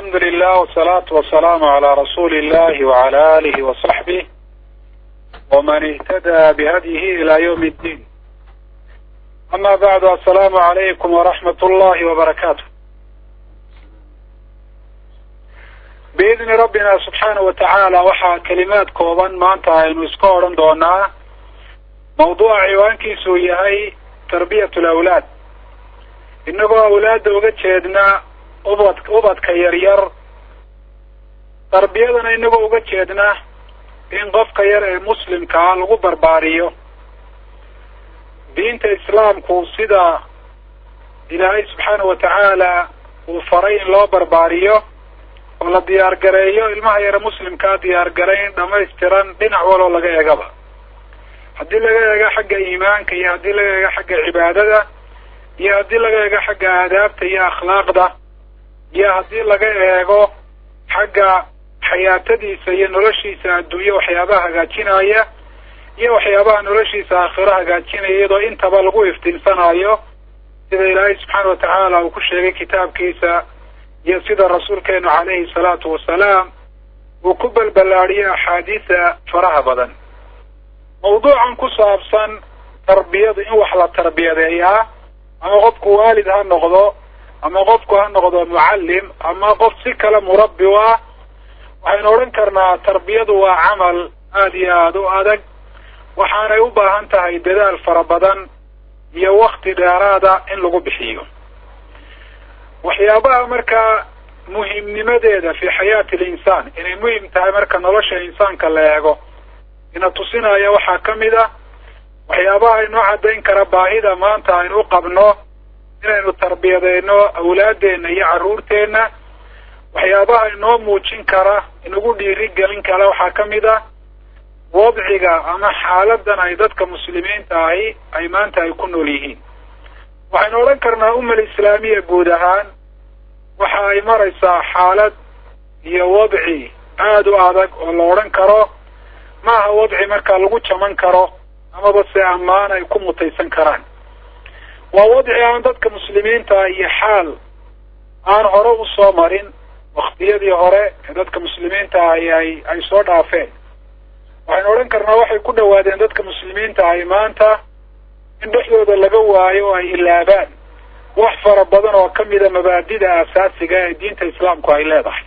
alxamdu lilah wsalaatu wasalaamu calaa rasuuli illahi wacala alihi wasaxbih waman ihtadaa bihadyihi ila ywmi اddiin ama bacdu assalaamu calaykum waraxmat ullahi wabarakaatu biidni rabbina subxaanahu watacaala waxaa kelimaad kooban maanta aynu iska odhan doonaa mawduuca ciwaankiisuu yahay tarbiyat lawlaad inagoo awlaadda uga jeedna ubad ubadka yaryar tarbiyadana inagoo uga jeedna in qofka yar ee muslimkaa lagu barbaariyo diinta islaamku sida ilaahay subxaanahu watacaala uu faray in loo barbaariyo oo la diyaar gareeyo ilmaha yare muslimkaa diyaar garayn dhamaystiran dhinac waloo laga eegaba haddii laga eego xagga iimaanka iyo haddii laga eego xagga cibaadada iyo haddii laga eego xagga aadaabta iyo akhlaaqda iyo haddii laga eego xagga xayaatadiisa iyo noloshiisa adduunye waxyaabaha hagaajinaya iyo waxyaabaha noloshiisa aakhiro hagaajinaya iyadoo intaba lagu iftiinsanayo sida ilaahay subxaana watacaala uu ku sheegay kitaabkiisa iyo sida rasuulkeenu calayhi salaatu wasalaam uu ku balballaadhiyay axaadiisa faraha badan mawduucan ku saabsan tarbiyadu in wax la tarbiyadeeyaa ama qofku waalid ha noqdo ama qofku ha noqdo mucallim ama qof si kale murabbi u ah waxaynu odhan karnaa tarbiyadu waa camal aada iyo aada u adag waxaanay u baahan tahay dadaal fara badan iyo wakti dheeraada in lagu bixiyo waxyaabaha markaa muhimnimadeeda fi xayaati alinsaan inay muhim tahay marka nolosha insaanka la eego ina tusinaya waxaa ka mid ah waxyaabaha inoo caddayn kara baahida maanta aynu u qabno inaynu tarbiyadeyno awlaadeenna iyo carruurteenna waxyaabaha inoo muujin kara inagu dhiiri gelin kara waxaa ka mid ah wadciga ama xaaladan ay dadka muslimiinta ahi ay maanta ay ku nool yihiin waxaynu odhan karnaa umal islaamiya guud ahaan waxa ay maraysaa xaalad iyo wadci aada u adag oo la odhan karo maaha wadci markaa lagu jaman karo amaba se ammaan ay ku mutaysan karaan waa wadci aan dadka muslimiinta iyo xaal aan hore usoo marin waktiyadii hore ee dadka muslimiinta ahi ay ay soo dhaafeen waxaynu odhan karnaa waxay ku dhawaadeen dadka muslimiinta ahi maanta in dhexdooda laga waayo oo ay ilaabaan wax fara badan oo kamida mabaadida asaasiga ee diinta islaamku ay leedahay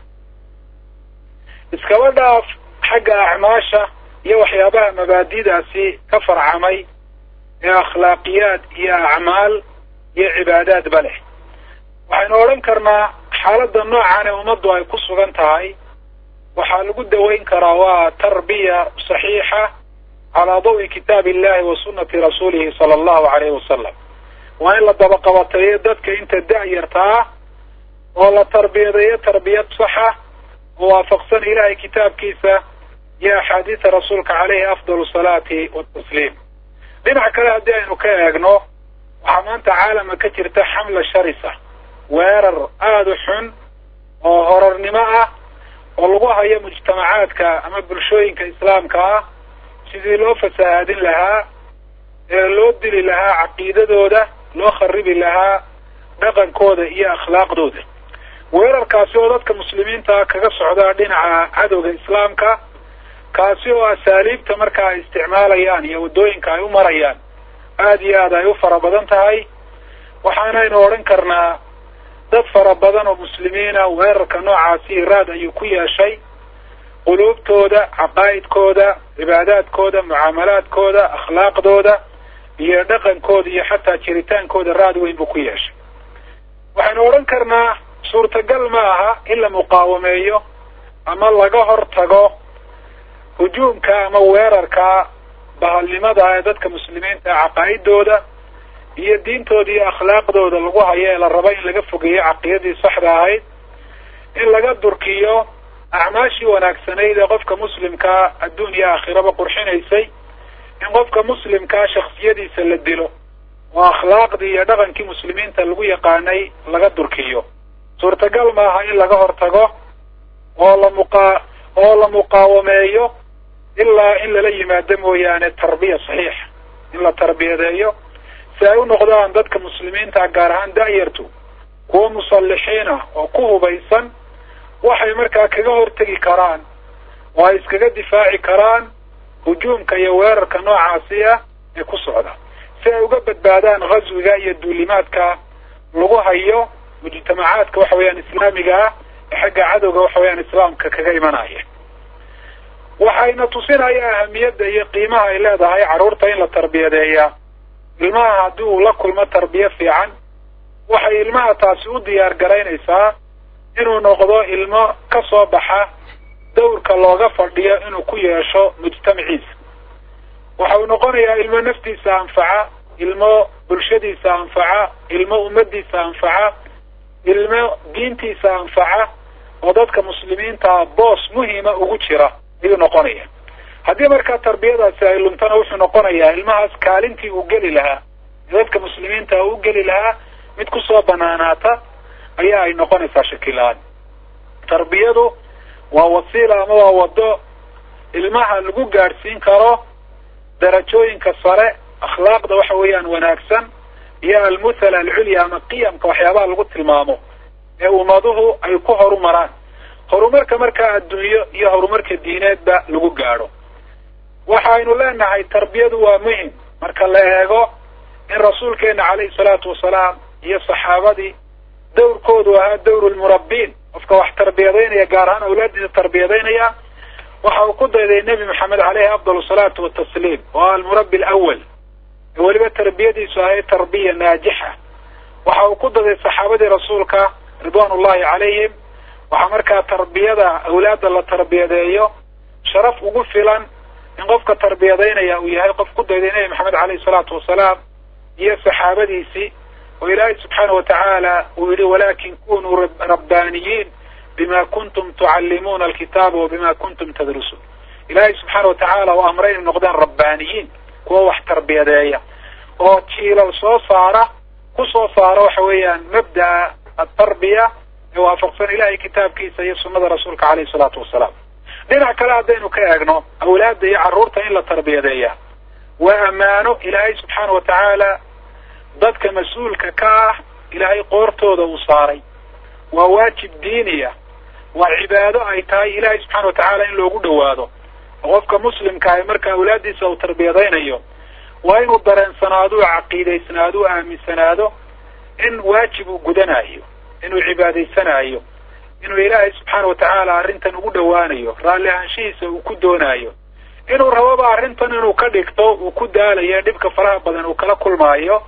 iskaba dhaaf xagga acmaasha iyo waxyaabaha mabaadidaasi ka farcamay ee akhlaaqiyaad iyo acmaal iyo cibaadaadba leh waxaynu odhan karnaa xaaladda noocan ee ummaddu ay ku sugan tahay waxaa lagu daweyn karaa waa tarbiya saxiixa calaa dawi kitaabi illahi wa sunnati rasuulihi sala allahu alayhi wasalam waa in la dabaqabateeyo dadka inta da-yarta ah oo la tarbiyadeeyo tarbiyad saxa oo waafaqsan ilahay kitaabkiisa iyo axaadiisa rasuulka caleyhi afdal salaati watasliim dhinac kale haddii aynu ka eegno waxaa maanta caalamka ka jirta xamla sharisa weerar aada u xun oo horarnimo ah oo lagu hayo mujtamacaadka ama bulshooyinka islaamka ah sidii loo fasahaadin lahaa ee loo dili lahaa caqiidadooda loo kharibi lahaa dhaqankooda iyo akhlaaqdooda weerarkaasi oo dadka muslimiinta kaga socdaa dhinaca cadowga islaamka kaasi oo asaaliibta marka ay isticmaalayaan iyo waddooyinka ay u marayaan aada iyo aada ay u fara badan tahay waxaanaynu odhan karnaa dad fara badan oo muslimiina weerarka noocaasi iraad ayuu ku yeeshay quluubtooda caqaa'idkooda cibaadaadkooda mucaamalaadkooda akhlaaqdooda iyo dhaqankooda iyo xataa jiritaankooda raad weyn buu ku yeeshay waxaynu odhan karnaa suurtagal ma aha in la muqaawameeyo ama laga hor tago hujuumka ama weerarka bahalnimada ee dadka muslimiinta caqaa'idooda iyo diintooda iyo akhlaaqdooda lagu hayo ee la rabo in laga fogeeyo caqiidadii saxda ahayd in laga durkiyo acmaashii wanaagsanayd ee qofka muslimkaa adduun iyo aakhiraba qurxinaysay in qofka muslimkaa shaksiyadiisa la dilo oo akhlaaqdii iyo dhaqankii muslimiinta lagu yaqaanay laga durkiyo suurtagal maaha in laga hortago oo la muqa oo la muqaawameeyo ilaa in lala yimaado mooyaane tarbiya saxiixa in la tarbiyadeeyo si ay u noqdaan dadka muslimiinta gaar ahaan da-yartu kuwa musallixiin ah oo ku hubaysan waxay markaa kaga hortegi karaan oo ay iskaga difaaci karaan hujuumka iyo weerarka noocaasi ah ee ku socda si ay uga badbaadaan ghaswiga iyo duulimaadka lagu hayo mujtamacaadka waxa weeyaan islaamiga ah ee xagga cadowga waxa weeyaan islaamka kaga imanaya waxayna tusinaya ahamiyadda iyo qiimaha ay leedahay carruurta in la tarbiyadeeya ilmaha haddii uu la kulmo tarbiye fiican waxay ilmaha taasi u diyaar garaynaysaa inuu noqdo ilmo ka soo baxa dawrka looga fadhiyo inuu ku yeesho mujtamaciisa waxa uu noqonayaa ilmo naftiisa anfaca ilmo bulshadiisa anfaca ilmo ummadiisa anfaca ilmo diintiisa anfaca oo dadka muslimiintaa boos muhima ugu jira ayuu noqonaya haddii markaa tarbiyadaasi ay luntana wuxuu noqonayaa ilmahaas kaalintii uu geli lahaa dadka muslimiinta u geli lahaa mid kusoo banaanaata ayaa ay noqonaysaa shakilaan tarbiyadu waa wasiila ama waa waddo ilmaha lagu gaadhsiin karo darajooyinka sare akhlaaqda waxa weeyaan wanaagsan iyo almuthala alculya ama qiyamka waxyaabaha lagu tilmaamo ee ummaduhu ay ku horumaraan horumarka markaa adduunyo iyo horumarka diineedba lagu gaadho waxaynu leenahay tarbiyadu waa muhim marka la eego in rasuulkeena calayhi salaatu wasalaam iyo saxaabadii dawrkoodu ahaa dawru lmurabbiin qofka wax tarbiyadaynaya gaar ahaan awlaadiisa tarbiyadaynaya waxa uu ku dayday nebi maxamed caleyhi afdal salaatu watasliim oo ah almurabbi alawal ee weliba tarbiyadiisu ahayd tarbiya naajixa waxa uu ku dayday saxaabadii rasuulka ridwaan ullahi calayhim waxaa markaa tarbiyada awlaadda la tarbiyadeeyo sharaf ugu filan in qofka tarbiyadaynaya uu yahay qof ku dayday nebi maxamed caleyhi salaatu wasalaam iyo saxaabadiisii oo ilaahay subxaana wa tacaala uu yihi walakin kunuu rabbaaniyiin bima kuntum tucallimuuna alkitaaba wa bima kuntum tadrusuun ilaahay subxaana wa tacaala uu amray inay noqdaan rabbaaniyiin kuwa wax tarbiyadeeya oo jiilal soo saara ku soo saara waxa weeyaan mabda'a atarbiya ee waafaqsan ilahay kitaabkiisa iyo sunnada rasuulka caleyhi salaatu wasalaam dhinac kale haddaynu ka eegno awlaadda iyo carruurta in la tarbiyadeeya waa ammaano ilaahay subxaana wa tacaala dadka mas-uulka ka ah ilaahay qoortooda uu saaray waa waajib diiniya waa cibaado ay tahay ilaahay subxaana wa tacaala in loogu dhowaado oo qofka muslimka ah marka awlaaddiisa uu tarbiyadaynayo waa inuu dareensanaado u caqiidaysnaado u aaminsanaado in waajib uu gudanayo inuu cibaadaysanayo inuu ilaahay subxaana wa tacaala arrintan ugu dhowaanayo raalli ahaanshihiisa uu ku doonaayo inuu rababa arrintan inuu ka dhigto uu ku daalayo dhibka faraha badan uu kala kulmaayo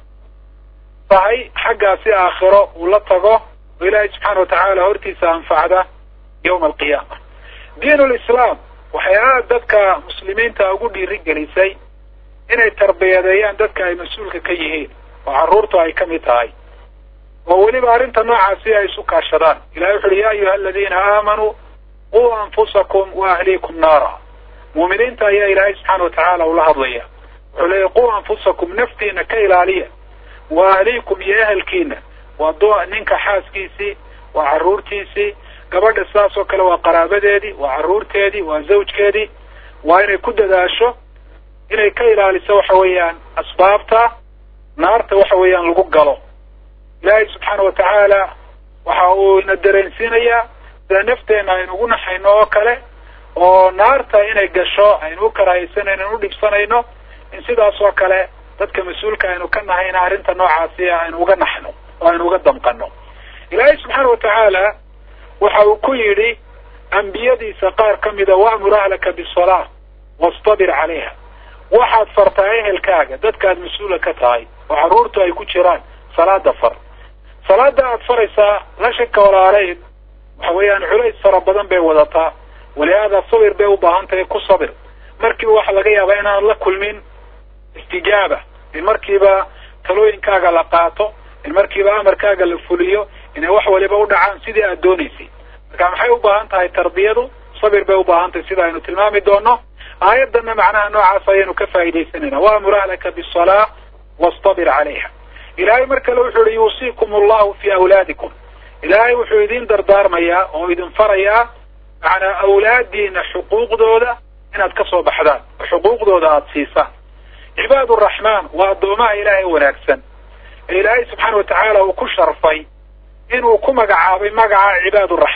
tahay xaggaasi aakhiro uu la tago oo ilaahay subxaana wa tacaala hortiisa anfacda yawma alqiyaama diin lislaam waxay aad dadka muslimiinta ugu dhiiri gelisay inay tarbiyadeeyaan dadka ay mas-uulka ka yihiin oo carruurtu ay ka mid tahay oo weliba arrinta noocaasi ay isu kaashadaan ilahay wuxu uhi ya ayuha aladiina aamanuu quu anfusakum wa ahliikum naara muuminiinta ayaa ilaahay subxaana wa tacaala ula hadlaya wuxuu leeyahy quu anfusakum naftiina ka ilaaliya wa ahliikum iyo ehelkiina waa d ninka xaaskiisii waa carruurtiisii gabadha sidaas oo kale waa qaraabadeedii waa carruurteedii waa zawjkeedii waa inay ku dadaasho inay ka ilaaliso waxa weeyaan asbaabta naarta waxa weeyaan lagu galo ilaahay subxaana wa tacaala waxa uu ina dareensiinayaa sida nafteenna aynu ugu naxayno oo kale oo naarta inay gasho aynu u karaahaysanayno aynu u dhibsanayno in sidaas oo kale dadka mas-uulka aynu ka nahayna arrinta noocaasi aynu uga naxno oo aynu uga damqano ilaahay subxaana wa tacaala waxa uu ku yidhi ambiyadiisa qaar ka mida wa'mur ahlaka bisalaa wastabir calayha waxaad fartaa ehelkaaga dadkaad mas-uula ka tahay oo carruurtu ay ku jiraan salaada far salaada aad faraysaa la shaka walaaleyn waxa weeyaan culays fara badan bay wadataa walihaada sabir bay u baahan tahay ku sabir markiiba waxa laga yaabaa inaan la kulmin istijaaba in markiiba talooyinkaaga la qaato in markiiba amarkaaga la fuliyo inay wax waliba u dhacaan sidii aad doonaysay marka maxay u baahan tahay tarbiyadu sabir bay u baahan tahay sida aynu tilmaami doono aayaddanna macnaha noocaas ayaynu ka faa'iidaysanayna waamur ahlaka bisalaa wastabir calayha ilaahay mar kale wuxuu yihi yuusiikum allahu fi awlaadikum ilaahay wuxuu idin dardaarmayaa oo idin farayaa macnaa awlaadiina xuquuqdooda inaad ka soo baxdaan oo xuquuqdooda aada siisaan cibaad uraxmaan waa addoomaha ilaahay wanaagsan ee ilaahay subxaana wa tacaala uu ku sharfay inuu ku magacaabay magaca cibaad uraxmaan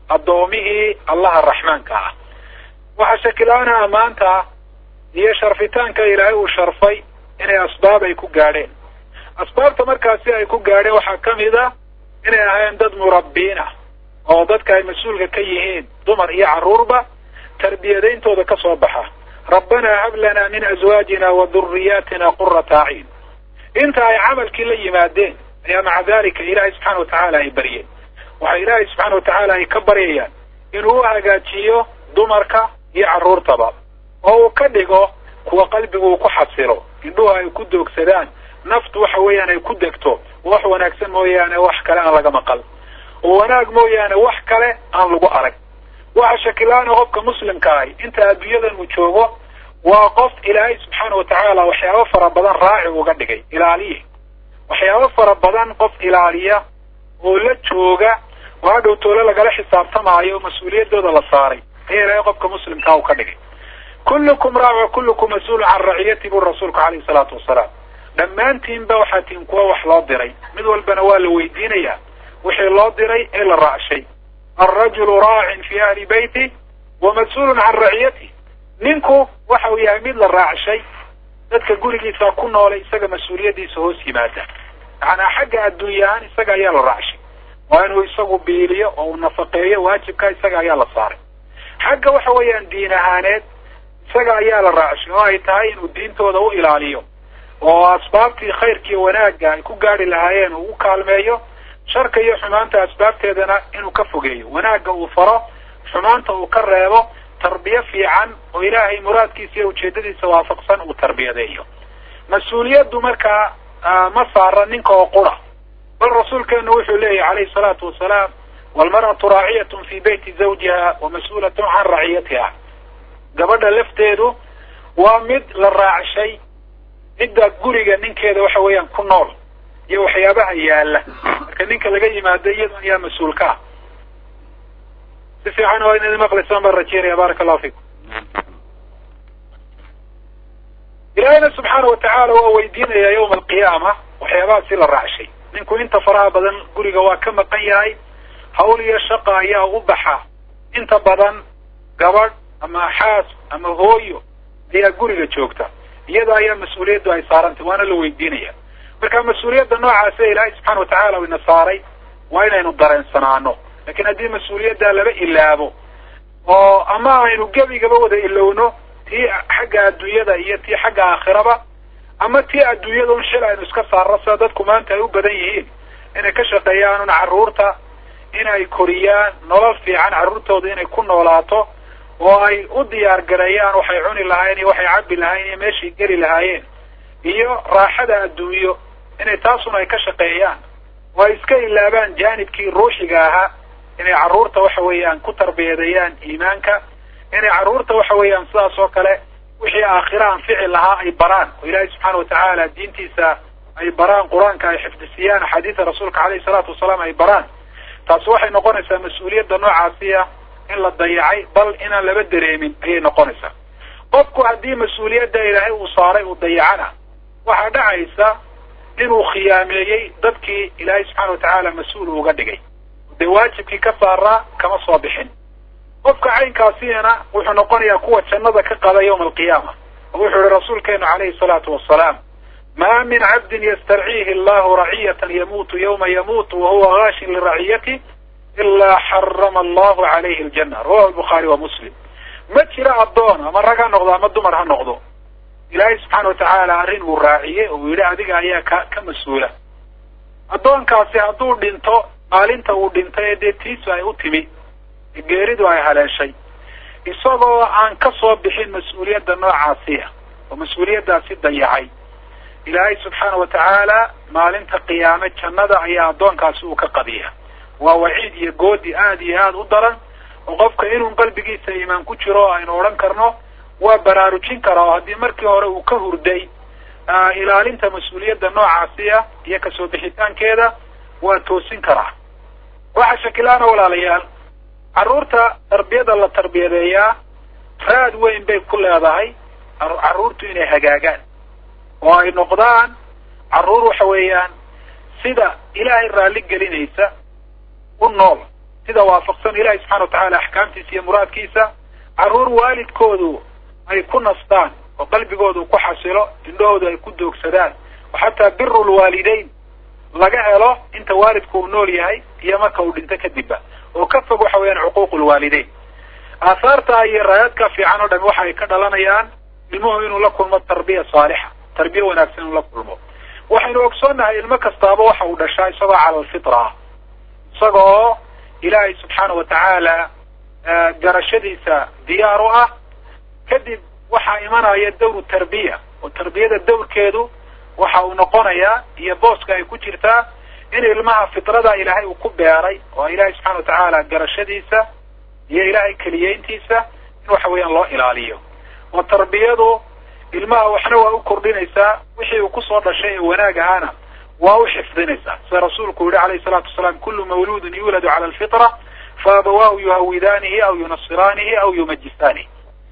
addoomihii allaha raxmaanka ah waxaa shakilaana ammaanta iyo sharfitaanka ilaahay uu sharfay inay asbaab ay ku gaadheen asbaabta markaasi ay ku gaadheen waxaa ka mid a inay ahayn dad murabbiin ah oo dadka ay mas-uulka ka yihiin dumar iyo carruurba tarbiyadayntooda ka soo baxa rabbanaa hab lanaa min azwaajina wa duriyaatina qurata acyun inta ay camalkii la yimaadeen ayaa maca dalika ilaahay subxaana watacaala ay baryeen waxaa ilaahay subxaana watacaala ay ka baryayaan inuu u hagaajiyo dumarka iyo carruurtaba oo uu ka dhigo kuwa qalbigu uu ku xasilo indhuhu ay ku doogsadaan naftu waxa weeyaan ay ku degto wax wanaagsan mooyaane wax kale aan laga maqal oo wanaag mooyaane wax kale aan lagu arag waxa shakilaana qofka muslimka ahi inta adduunyadan uu joogo waa qof ilaahay subxaana watacaala waxyaabo fara badan raaci uga dhigay ilaaliye waxyaabo fara badan qof ilaaliya oo la jooga oo hadhow toole lagala xisaabtamaayo mas-uuliyaddooda la saaray ayaa ilaahay qofka muslimkaa uu ka dhigay kullukum raac wa kullukum mas-uulun can raciyati buu rasuulku calayhi salaatu wasalaam dhammaantiinba waxaa tihin kuwa wax loo diray mid walbana waa la weydiinayaa wixii loo diray ee la raacshay alrajulu raacin fi ahli beyti wa mas-uulun can raciyati ninku waxa uu yahay mid la raacshay dadka gurigiisa ku noolay isaga mas-uuliyaddiisa hoos yimaada macnaa xagga adduunya ahaan isaga ayaa la raacshay waa inuu isagu biiliyo oo uu nafaqeeyo waajibka isaga ayaa la saaray xagga waxa weeyaan diin ahaaneed isaga ayaa la raacshay oo ay tahay inuu diintooda u ilaaliyo oo asbaabtii khayrkiiyo wanaagga ay ku gaari lahaayeen uu u kaalmeeyo sharka iyo xumaanta asbaabteedana inuu ka fogeeyo wanaagga uu faro xumaanta uu ka reebo tarbiye fiican oo ilaahay muraadkiisa iyo ujeedadiisa waafaqsan uu tarbiyadeeyo mas-uuliyaddu markaa ma saara ninka oo qura bal rasuulkeenu wuxuu leeyahy calayhi salaatu wasalaam walmar'atu raaciyatun fi beyti zawjiha wa mas-uulatun can raciyatiha gabadha lafteedu waa mid la raacshay midda guriga ninkeeda waxa weeyaan ku nool iyo waxyaabaha yaala marka ninka laga yimaado iyadoo ayaa mas-uulka ah si fiican waa inaad maqlaysaan baan rajeynaya baaraka allahu fikum ilaahayna subxaana watacaala waa weydiinayaa yawma alqiyaama waxyaabahaasi la raacshay ninku inta faraha badan guriga waa ka maqan yahay hawl iyo shaqa ayaa u baxa inta badan gabadh ama xaas ama hooyo ayaa guriga joogta iyada ayaa mas-uuliyaddu ay saarantay waana la weydiinaya marka mas-uuliyadda noocaasi ilaahay subxaana watacaala ina saaray waa inaynu dareensanaano lakin haddii mas-uuliyaddaa laba ilaabo oo ama aynu gebigaba wada ilowno tii xagga adduunyada iyo tii xagga aakhiraba ama tii adduunyada un shil aynu iska saarno sida dadku maanta ay u badan yihiin inay ka shaqeeyaan un carruurta inay koriyaan nolol fiican carruurtooda inay ku noolaato oo ay u diyaar gareeyaan waxay cuni lahaayeen iyo waxay cabbi lahaayeen iyo meeshay geli lahaayeen iyo raaxada adduunyo inay taasun ay ka shaqeeyaan oo ay iska ilaabaan jaanibkii ruuxiga ahaa inay carruurta waxa weeyaan ku tarbiyadeeyaan iimaanka inay carruurta waxa weeyaan sidaas oo kale wixii aakhira anfici lahaa ay baraan oo ilaahay subxaana watacaala diintiisa ay baraan qur-aanka ay xifdisiyaan axaadiida rasuulka caleyhi salaatu wasalaam ay baraan taasi waxay noqonaysaa mas-uuliyadda noocaasiya in la dayacay bal inaan laba dareemin ayay noqonaysaa qofku haddii mas-uuliyadda ilaahay uu saaray uu dayacana waxaa dhacaysa inuu khiyaameeyey dadkii ilaahay subxaana watacaala mas-uul uga dhigay dee waajibkii ka saaraa kama soo bixin qofka caynkaasiyana wuxuu noqonayaa kuwa jannada ka qada yawma alqiyaama oo wuxuu yihi rasuulkeenu calayhi salaatu wasalaam ma min cabdin ystarciihi allahu raciyatan yamuutu yawma yamuutu wahuwa gaashin liraciyati ilaa xarama allahu calayhi aljanna rawahu albukhaari wa muslim ma jiro addoon ama rag ha noqdo ama dumar ha noqdo ilaahay subxaana watacaala arrin uu raaciyey oo uu yidhi adiga ayaa ka ka mas-uula addoonkaasi hadduu dhinto maalinta uu dhintay ee dee tiisu ay u timi geeridu ay haleeshay isagoo aan ka soo bixin mas-uuliyadda noocaasiya oo mas-uuliyaddaasi dayacay ilaahay subxaana watacaala maalinta qiyaame jannada ayaa addoonkaasi uu ka qadiya waa waciid iyo goodi aada iyo aada u daran oo qofka inuu qalbigiisa iimaan ku jiro aynu odhan karno waa baraarujin karaa oo haddii markii hore uu ka hurday ilaalinta mas-uuliyadda noocaasiya iyo kasoo bixitaankeeda waa toosin karaa waxa shakilaana walaalayaal carruurta tarbiyada la tarbiyadeeyaa raad weyn bay ku leedahay carruurtu inay hagaagaan oo ay noqdaan carruur waxa weeyaan sida ilaahay raalli gelinaysa u nool sida waafaqsan ilahi subxana wa tacala axkaamtiisa iyo muraadkiisa carruur waalidkoodu ay ku nastaan oo qalbigoodu ku xasilo indhahoodu ay ku doogsadaan oo xataa biru lwaalidayn laga helo inta waalidku uu nool yahay iyo marka uu dhinto kadibba oo ka fog waxa weeyaan cuquuq lwaalidayn aahaarta iyo raayaadka fiican oo dhami waxa ay ka dhalanayaan ilmuhu inuu la kulmo tarbiya saalixa tarbiye wanaagsan inuu la kulmo waxaynu ogsoonnahay ilmo kastaaba waxa uu dhashaa isagoo cala alfitra ah isaga oo ilaahay subxaana wa tacaala garashadiisa diyaar u ah kadib waxaa imanaya dawru tarbiya oo tarbiyada dawrkeedu waxa uu noqonayaa iyo booska ay ku jirtaa in ilmaha fitrada ilaahay uu ku beeray oo ilaahay subxana wa tacaala garashadiisa iyo ilaahay keliyeyntiisa in waxa weeyaan loo ilaaliyo oo tarbiyadu ilmaha waxna waa u kordhinaysaa wixii uu kusoo dhashay ee wanaag ahaana waa u xifdinaysaa sida rasuulku yihi alayhi salaatu wasalaam kullu mawluudin yuuladu cala alfitra fa abawaahu yuhawidaanihi aw yunasiraanihi aw yumajisaanihi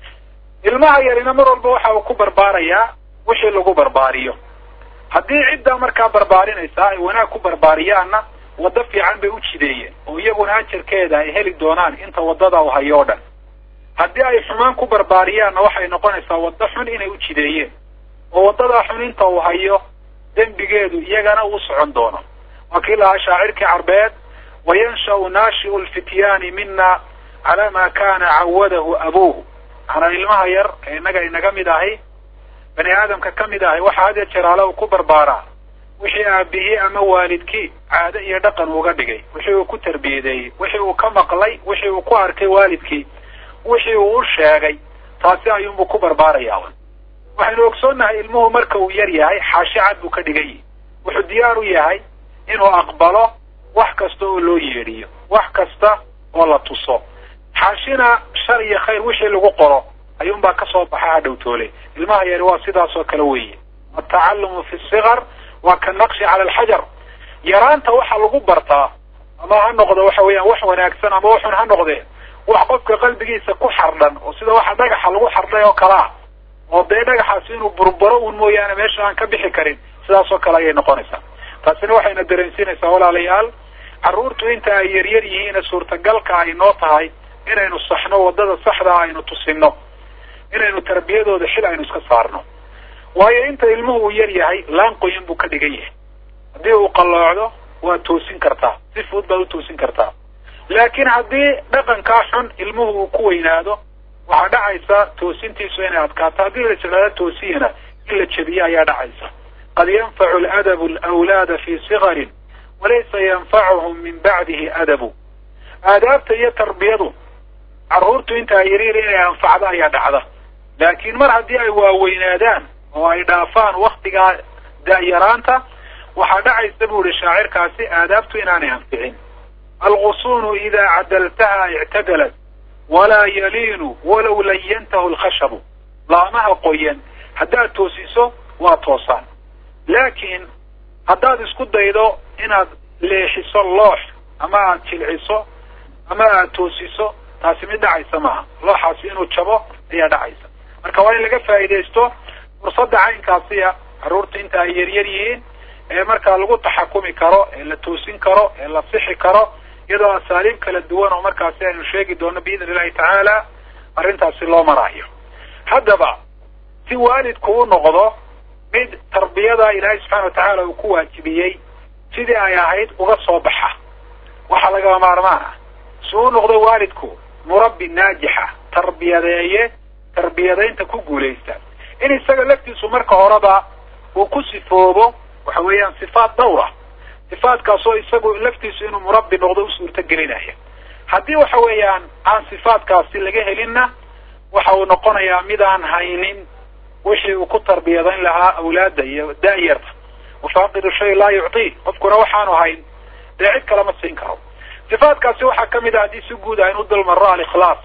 ilmaha yarina mar walba waxa uu ku barbaarayaa wixii lagu barbaariyo haddii ciddaa markaa barbaarinaysaa ay wanaag ku barbaariyaanna waddo fiican bay u jideeyeen oo iyaguna ajarkeeda ay heli doonaan inta waddada u hayo o dhan haddii ay xumaan ku barbaariyaanna waxay noqonaysaa waddo xun inay u jideeyeen oo waddadaa xun inta uu hayo dembigeedu iyagana uu socon doono waa kii lahaa shaacirkii carbeed wayansha'u naashi'u lfityaani mina calaa ma kana cawadahu abuuhu manaa ilmaha yar ee innaga inaga mid ahi bani aadamka ka mid ahi waxaa had ya jeer ale uu ku barbaaraa wixii aabihii ama waalidkii caado iyo dhaqan uga dhigay wixii uu ku tarbiyadeeyey wixii uu ka maqlay wixii uu ku arkay waalidkii wixii uu u sheegay taasi ayuunbuu ku barbaarayaa waxaynu ogsoonnahay ilmuhu marka uu yar yahay xaashi cad buu ka dhigan yihi wuxuu diyaar u yahay inuu aqbalo wax kasta oo loo yeedhiyo wax kasta oo la tuso xaashina shar iyo khayr wixii lagu qoro ayuunbaa kasoo baxa hadhowtoole ilmaha yari waa sidaas oo kale weeye atacalumu fi sikar waa ka naqshi cala alxajar yaraanta waxa lagu bartaa ama ha noqdo waxa weeyaan wax wanaagsan ama waxun ha noqdee wax qofka qalbigiisa ku xardhan oo sida waxa dhagaxa lagu xardhay oo kale ah oo dee dhagaxaasi inuu burburo un mooyaane meesha aan ka bixi karin sidaas oo kale ayay noqonaysaa taasina waxayna dareensiinaysaa walaalayaal carruurtu inta ay yaryar yihiine suurtagalka ay noo tahay inaynu saxno waddada saxdaa aynu tusino inaynu tarbiyadooda xil aynu iska saarno waayo inta ilmuhu uu yar yahay laan qoyan buu ka dhigan yahay haddii uu qalloocdo waa toosin kartaa si fudud baad u toosin kartaa laakiin haddii dhaqankaa xun ilmuhu uu ku weynaado waxaa dhacaysa toosintiisu inay adkaato haddii la jeclaado toosiyana in la jebiyo ayaa dhacaysa qad yanfacu aladabu alawlaada fi sigarin walaysa yanfacuhum min bacdihi adabu aadaabta iyo tarbiyadu carruurtu inta ay yaryar inay anfacdo ayaa dhacda laakiin mar haddii ay waaweynaadaan oo ay dhaafaan waktigaa da'yaraanta waxaa dhacaysa bu ihi shaacirkaasi aadaabtu inaanay anficin algusunu idaa cadaltaha ictadalat walaa yaliinu walow layantahu lkhashabu laamaha qoyan haddaad toosiso waa toosaan laakiin haddaad isku daydo inaad leexiso loox ama aad jilciso ama aad toosiso taasi mid dhacaysa maaha looxaasi inuu jabo ayaa dhacaysa marka waa in laga faa'iidaysto fursadda caynkaasiya carruurta inta ay yaryar yihiin ee markaa lagu taxakumi karo ee la toosin karo ee la sixi karo iyadoo asaaliib kala duwan oo markaasi aynu sheegi doono biidni illahi tacaala arrintaasi loo maraayo haddaba si waalidku u noqdo mid tarbiyada ilaahay subxana watacaala uu ku waajibiyey sidii ay ahayd uga soo baxa waxaa lagama maarmaan ah si u noqdo waalidku murabbi naajixa tarbiyadeeye tarbiyadaynta ku guulaysta in isaga laftiisu marka horeba uu ku sifoobo waxa weeyaan sifaat dhawra sifaatkaasoo isagu laftiisu inuu murabbi noqdo u suurto gelinaya haddii waxa weeyaan aan sifaatkaasi laga helinna waxa uu noqonayaa mid aan haynin wixii uu ku tarbiyadayn lahaa awlaadda iyo da'yarta wafaaqidu shay laa yuctii qofkuna waxaanu hayn dee cid kalema siin karo sifaatkaasi waxaa kamid ah haddii si guud ah inu dulmaro alikhlaas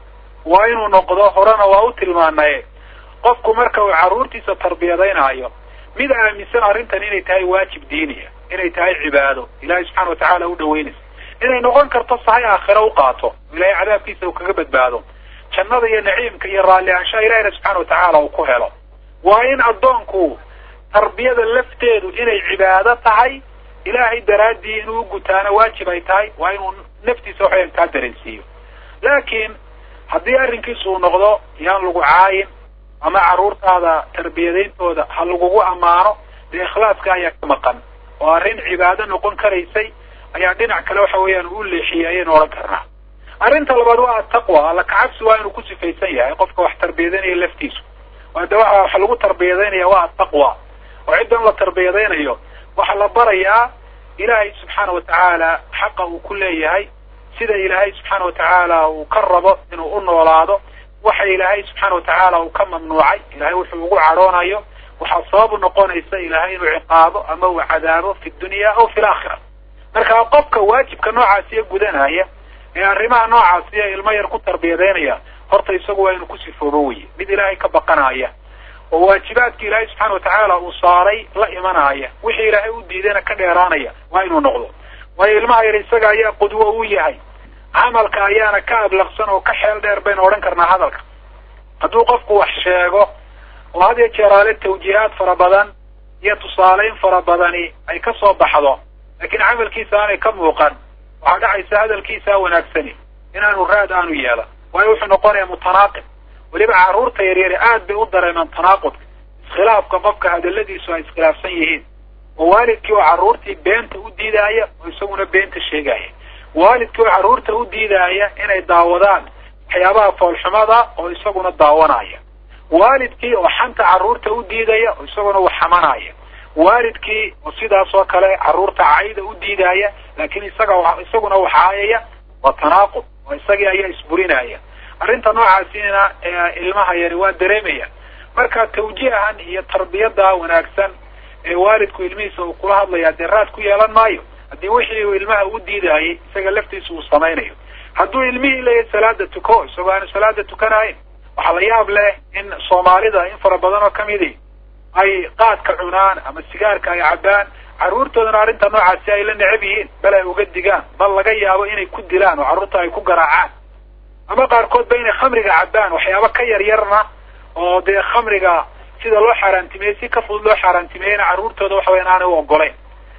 waa inuu noqdo horena waa u tilmaanaye qofku marka uu carruurtiisa tarbiyadaynaayo mid aaminsan arrintan inay tahay waajib diiniya inay tahay cibaado ilaahay subxana watacaala u dhaweynaysa inay noqon karto sahay aakhira u qaato ilahay cadaabkiisa uu kaga badbaado jannada iyo naciimka iyo raalli aanshaha ilahina subxana watacaala uu ku helo waa in addoonku tarbiyada lafteedu inay cibaado tahay ilaahay daraaddii inuu gutaana waajib ay tahay waa inuu naftiisa waxayan kaa dareensiiyo laakiin haddii arrinkiisu uu noqdo yaan lagu caayin ama carruurtaada tarbiyadayntooda ha lagugu ammaano dee ikhlaaska ayaa ka maqan oo arrin cibaado noqon karaysay ayaa dhinac kale waxa weeyaan uu leexiyey ayaynu odhan karnaa arrinta labaad waa ataqwa alla kacabsi waa inuu ku sifaysan yahay qofka wax tarbiyadanaya laftiisu de waxa waxa lagu tarbiyadaynaya waa ataqwa oo ciddan la tarbiyadaynayo waxaa la barayaa ilaahay subxaana watacaala xaqa uu ku leeyahay sida ilaahay subxaana watacaala uu ka rabo inuu u noolaado waxa ilaahay subxaana watacaala uu ka mamnuucay ilahay wuxuu ugu cadhoonayo waxaa sababu noqonaysa ilahay inuu ciqaabo ama uu cadaabo fi dunya aw fi laakhira marka qofka waajibka noocaasiya gudanaya ee arrimaha noocaasiya ilmo yar ku tarbiyadaynaya horta isagu waa inuu ku sifoobo weye mid ilaahay ka baqanaya oo waajibaadka ilaahay subxaana watacaala uu saaray la imanaya wixii ilaahay u diidayna ka dheeraanaya waa inuu noqdo waayo ilmaha yar isaga ayaa qudwo u yahay camalka ayaana ka ablaqsan oo ka xeel dheer baynu odhan karnaa hadalka hadduu qofku wax sheego oo had iyo jeeraale tawjiihaad fara badan iyo tusaaleyn fara badani ay ka soo baxdo laakiin camalkiisa aanay ka muuqan waxaa dhacaysa hadalkiisaa wanaagsani inaanu raad aanu yeelan waayo wuxuu noqonayaa mutanaaqib weliba carruurta yaryari aad bay u dareemaan tanaaqudka iskhilaafka qofka hadaladiisu ay iskhilaafsan yihiin oo waalidkii oo carruurtii beenta u diidaaya oo isaguna beenta sheegaya waalidkii oo carruurta u diidaaya inay daawadaan waxyaabaha foolxumada oo isaguna daawanaya waalidkii oo xanta carruurta u diidaya oo isaguna wax xamanaya waalidkii oo sidaas oo kale carruurta cayda u diidaya laakiin isaga isaguna wax caayaya waa tanaaqud oo isagii ayaa isburinaya arrinta noocaasina ilmaha yari waa dareemaya marka tawjiihan iyo tarbiyada wanaagsan ee waalidku ilmihiisa uu kula hadlaya dee raad ku yeelan maayo haddii wixii uu ilmaha u diidayay isaga laftiisa uu samaynayo hadduu ilmihii leeyahay salaada tuko isagoo aanu salaada tukanahayn waxaa la yaab leh in soomaalida in fara badan oo kamidi ay qaadka cunaan ama sigaarka ay cabbaan carruurtoodana arrinta noocaasi ay la necab yihiin bal ay uga digaan bal laga yaabo inay ku dilaan oo carruurta ay ku garaacaan ama qaarkood ba inay khamriga cabbaan waxyaaba ka yar yarna oo dee khamriga sida loo xaaraantimeeyey si ka fudud loo xaaraantimeeyeyna carruurtooda waxa weyan aanay u ogolayn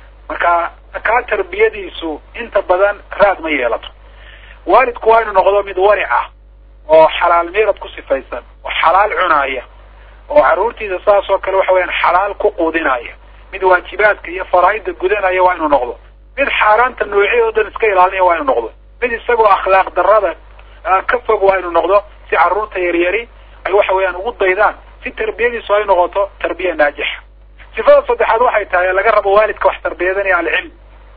marka kaa tarbiyadiisu inta badan raad ma yeelato waalidku waa inu noqdo mid waric ah oo xalaal miirad ku sifaysan oo xalaal cunaaya oo carruurtiisa saas oo kale waxa weyaan xalaal ku quudinaya mid waajibaadka iyo faraa'ida gudanaya waa inuu noqdo mid xaaraanta noocya oo dhan iska ilaalinaya waa inuu noqdo mid isagoo akhlaaq darrada ka fog waa inuu noqdo si carruurta yaryari ay waxa weeyaan ugu daydaan si tarbiyadiisu ay noqoto tarbiya naajixa sifada saddexaad waxay tahay laga rabo waalidka wax tarbiyadanaya alcilm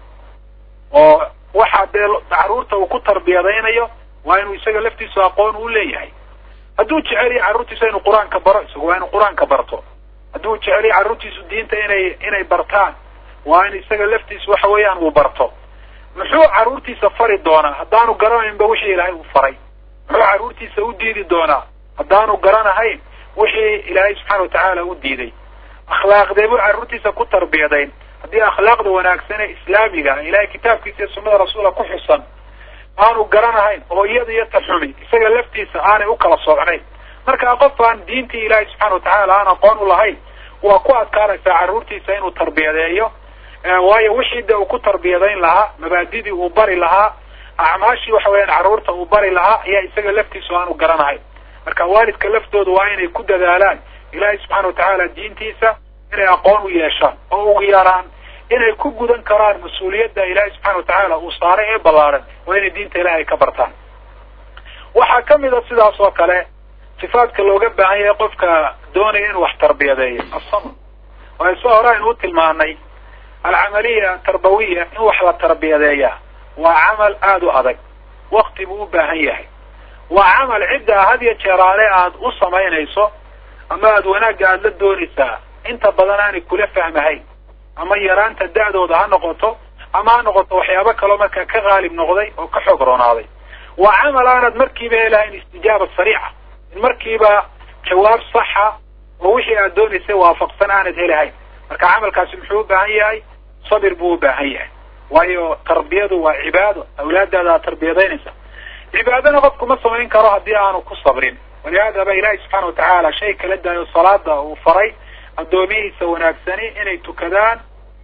oo waxa dee carruurta uu ku tarbiyadaynayo waa inuu isaga laftiisu aqoon u leeyahay hadduu jecel yahay carruurtiisa inuu qur-aanka baro isagu waa inuu qur-aanka barto hadduu jecel yahay carruurtiisu diinta inay inay bartaan waa in isaga laftiisu waxa weeyaan uu barto muxuu carruurtiisa fari doonaa haddaanu garanaynba wixii ilaahay uu faray muxuu carruurtiisa u diidi doonaa haddaanu garanahayn wixii ilaahay subxaana watacaala u diiday akhlaaqdee buu carruurtiisa ku tarbiyadayn haddii akhlaaqda wanaagsan ee islaamiga ilahay kitaabkiisa iyo sunnada rasuula ku xusan aanu garanahayn oo iyada iyo taxumi isaga laftiisa aanay u kala socnayn marka qof aan diintii ilaahay subxana watacaala aan aqoon u lahayn waa ku adkaanaysaa carruurtiisa inuu tarbiyadeeyo waayo wixii de uu ku tarbiyadayn lahaa mabaadidii uu bari lahaa acmaashii waxa weeyaan carruurta uu bari lahaa ayaa isaga laftiisu aanu garanahayn marka waalidka laftoodu waa inay ku dadaalaan ilaahay subxaana watacaala diintiisa inay aqoon u yeeshaan oo ugu yaraan inay ku gudan karaan mas-uuliyadda ilaahay subxana watacaala uu saaray ee ballaaran waa inay diinta ilahay ka bartaan waxaa kamid a sidaas oo kale sifaadka looga baahan yahay qofka doonaya inuu wax tarbiyadeeyo asabr waayo soo hore aynu u tilmaanay alcamaliya tarbawiya in wax la tarbiyadeeyaa waa camal aada u adag wakti buu u baahan yahay waa camal cidda had iyo jeeraale aad u samaynayso ama aada wanaagga aada la doonaysaa inta badan aanay kula fahmahayn ama yaraanta da-dooda ha noqoto ama ha noqoto waxyaabo kaloo markaa ka qaalib noqday oo ka xoog roonaaday waa camal aanad markiiba helahayn istijaaba sariica in markiiba jawaab saxa oo wixii aad doonaysay waafaqsan aanad helahayn marka camalkaasi muxuu u baahan yahay sabir buu u baahan yahay waayo tarbiyadu waa cibaado awlaadaada aad tarbiyadaynaysa cibaadana qofku ma samayn karo haddii aanu ku sabrin walihaadaba ilaahi subxaana watacaala shay kala daayo salaada uu faray addoomihiisa wanaagsani inay tukadaan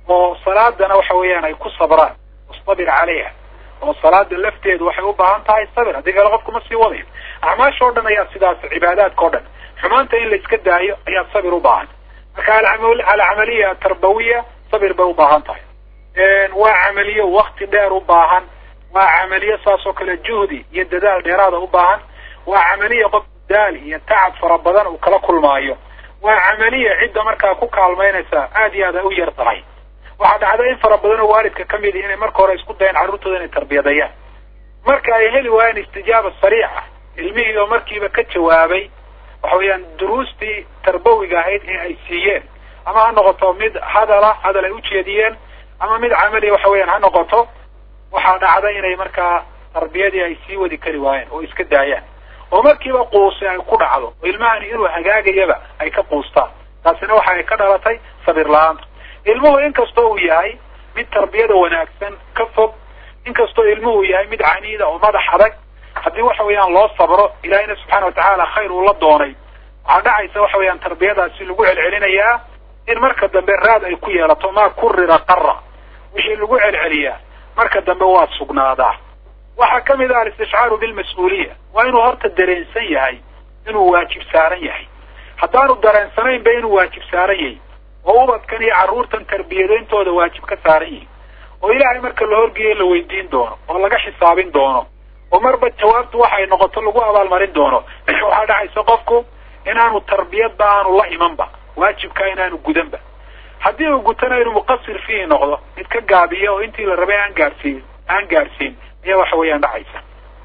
oo salaadana waxa weeyaan ay ku sabraan wastabir calayha oo salaada lafteedu waxay u baahan tahay sabir haddii kale qofku ma sii wadayo acmaasha o dhan ayaa sidaas cibaadaadka o dhan xumaanta in la iska daayo ayaa sabir u baahan marka alcamaliya tarbawiya sabir bay u baahan tahay waa camaliyo wakti dheer u baahan waa camaliyo saas oo kale juhdi iyo dadaal dheeraada u baahan waa camaliya qof daal iyo tacab fara badan uu kala kulmaayo waa camaliya cidda markaa ku kaalmaynaysa aad iyo aad ay u yar tahay waxaa dhacda in fara badan oo waalidka ka midi inay marka hore isku dayeen carruurtooda inay tarbiyadayaan marka ay heli waayeen istijaaba sariica ilmihii oo markiiba ka jawaabay waxa weeyaan duruustii tarbawiga ahayd ee ay siiyeen ama ha noqoto mid hadala hadal ay ujeediyeen ama mid camaliya waxa weeyaan ha noqoto waxaa dhacda inay markaa tarbiyadii ay sii wadi kari waayeen oo iska daayaan oo markiiba quusi ay ku dhacdo oo ilmahani inuu hagaagayaba ay ka quustaan taasina waxa ay ka dhalatay sabir la-aanta ilmuhu inkastoo uu yahay mid tarbiyada wanaagsan ka fog inkastoo ilmuhu yahay mid caniida oo madax adag haddii waxa weeyaan loo sabro ilaahina subxaana watacaala khayr uu la doonay waxaa dhacaysa waxa weeyaan tarbiyadaasi lagu celcelinayaa in marka dambe raad ay ku yeelato maa kurira qara wixii lagu celceliyaa marka dambe waa sugnaadaa waxaa ka mid ah alistishcaaru bilmas-uuliya waa inuu horta dareensan yahay inuu waajib saaran yahay haddaanu dareensanaynba inuu waajib saaran yahay oo ubadkan iyo carruurtan tarbiyadayntooda waajib ka saaran yihin oo ilaahay marka la horgeeyo la weydiin doono oo laga xisaabin doono oo marba jawaabtu waxay noqoto lagu abaalmarin doono waxaa dhacaysa qofku inaanu tarbiyadba aanu la imanba waajibkaa inaanu gudanba haddii uu gutana inuu muqasir fiihi noqdo mid ka gaabiyo oo intii la rabay aan gaadhsiin aan gaadhsiin ayaa waxa weeyaan dhacaysa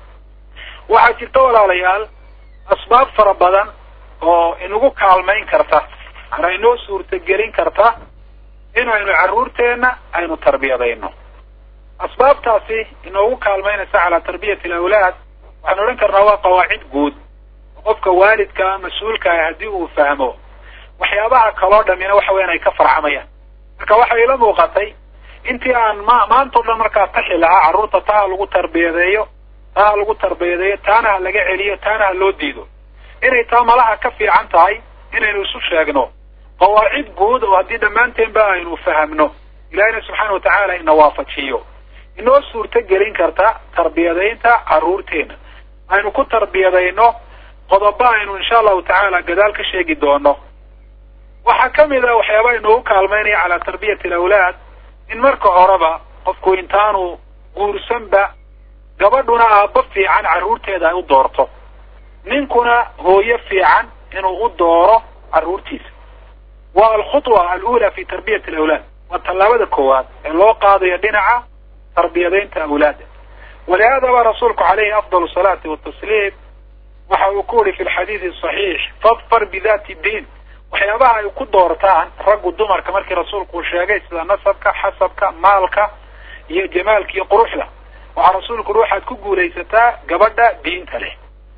waxaa jirta walaalayaal asbaab fara badan oo inagu kaalmayn karta ana inoo suurtagelin karta inaynu carruurteenna aynu tarbiyadayno asbaabtaasi inoogu kaalmaynaysa calaa tarbiyati alawlaad waxaanu odhan karnaa waa qawaacid guud oo qofka waalidka mas-uulka ah haddii uu fahmo waxyaabaha kaloo dhamina waxa weyan ay ka farcamayaan marka waxay ila muuqatay intii aan ma maanta o dhan markaa taxi lahaa carruurta taa ha lagu tarbiyadeeyo taa ha lagu tarbiyadeeyo taana ha laga celiyo taana ha loo diido inay taa malaha ka fiican tahay inaynu isu sheegno qawaacid guud oo haddii dhammaanteenba aynu fahamno ilaahina subxaana watacaala ina waafajiyo inoo suurto gelin karta tarbiyadaynta carruurteena aynu ku tarbiyadayno qodobo aynu insha allahu tacaala gadaal ka sheegi doono waxaa ka mid a waxyaaba inoogu kaalmaynaya calaa tarbiyati alawlaad in marka horeba qofku intaanu guursanba gabadhuna aabba fiican carruurteeda ay u doorto ninkuna hooyo fiican inuu u dooro carruurtiisa waa alkhutwa alula fi tarbiyati alawlaad waa tallaabada koowaad ee loo qaadayo dhinaca tarbiyadaynta awlaada walihaadaba rasuulku calayhi afdal salaati watasliim waxa uu ku yihi fi lxadiidi saxiix fadfar bidati diin waxyaabaha ay ku doortaan raggu dumarka markii rasuulku uu sheegay sida nasabka xasabka maalka iyo jamaalka iyo quruxda waxaa rasuulku uhi waxaad ku guulaysataa gabadha diinta leh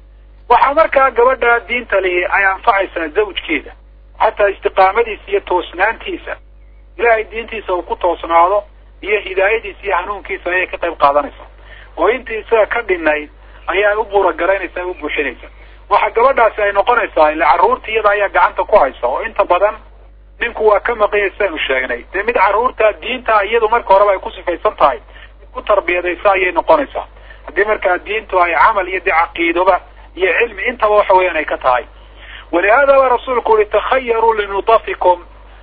waxaa markaa gabadha diinta lihi ay anfacaysaa zawjkeeda xataa istiqaamadiisa iyo toosnaantiisa ilaahay diintiisa uu ku toosnaado iyo hidaayadiisa iyo hanuunkiisa ayay ka qayb qaadanaysaa oo intii isaga ka dhinayd ayaa u buuragaraynaysa u buuxinaysa waxa gabadhaasi ay noqonaysaa ila carruurta iyada ayaa gacanta ku haysa oo inta badan ninku waa ka maqanya sidaanu sheegnay dee mid carruurta diinta iyadu marka horeba ay ku sifaysan tahay mid ku tarbiyadaysa ayay noqonaysaa haddii markaa diintu ay camal iyo dee caqiidoba iyo cilmi intaba waxa weeyaan ay ka tahay walihaadaba rasuulku uhi takhayaruu linudafikum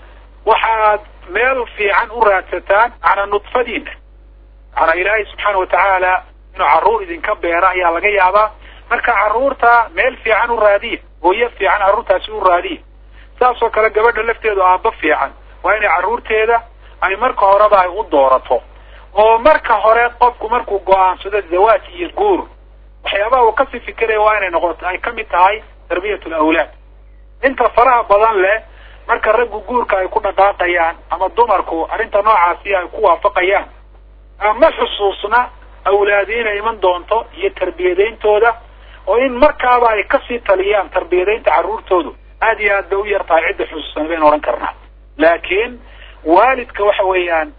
waxaad meel fiican u raadsataan cala nudfadiina macanaa ilaahay subxaana watacaala inuu carruur idinka beera ayaa laga yaabaa marka carruurta meel fiican u raadiya hooyo fiican carruurtaasi u raadiya saas oo kale gabadha lafteedu aabba fiican waa inay carruurteeda ay marka horeba ay u doorato oo marka hore qofku markuu go-aansado zawaaj iyo guur waxyaabaha uu kasii fikiraya waa inay noqoto ay kamid tahay tarbiyat alawlaad inta faraha badan leh marka raggu guurka ay ku dhaqaaqayaan ama dumarku arrinta noocaasi ay ku waafaqayaan ma xusuusna awlaadi inay iman doonto iyo tarbiyadayntooda oo in markaaba ay kasii taliyaan tarbiyadaynta carruurtoodu aad iyo aad bay u yar tahay cidda xusuusan baynu odhan karnaa laakiin waalidka waxa weeyaan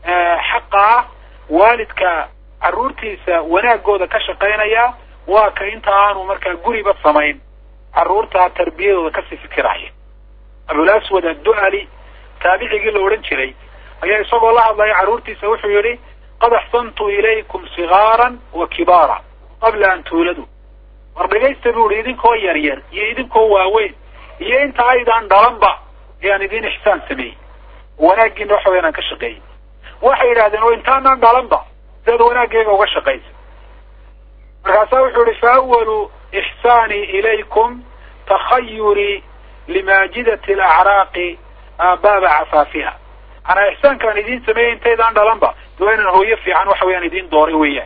xaqa ah waalidka carruurtiisa wanaagooda ka shaqaynaya waa ka inta aanu markaa guriba samayn carruurta tarbiyadooda kasii fikiraya abulaswad addu'ali taabicigii la odhan jiray ayaa isagoo la hadlaya carruurtiisa wuxuu yidhi qad axsantu ilaykum sigaaran wa kibaara qabla an tuuladu war dhegaysta bu ihi idinkoo yar yar iyo idinkoo waaweyn iyo inta aydaan dhalanba ayaan idin ixsaan sameeyey wanaaggiina waxa wayaan aan ka shaqeeyey waxay yidhahdeen oo intaanaan dhalanba sidaad wanaaggeega uga shaqaysa markaasaa wuxuu yihi fa awalu ixsaanii ilaykum takhayuri limaajidati alacraaqi baaba cafaafiha anaa ixsaankaan idiin sameeyey intaydaan dhalanba de waa inaan hooyo fiican waxa weyaan idiin dooray weeyaan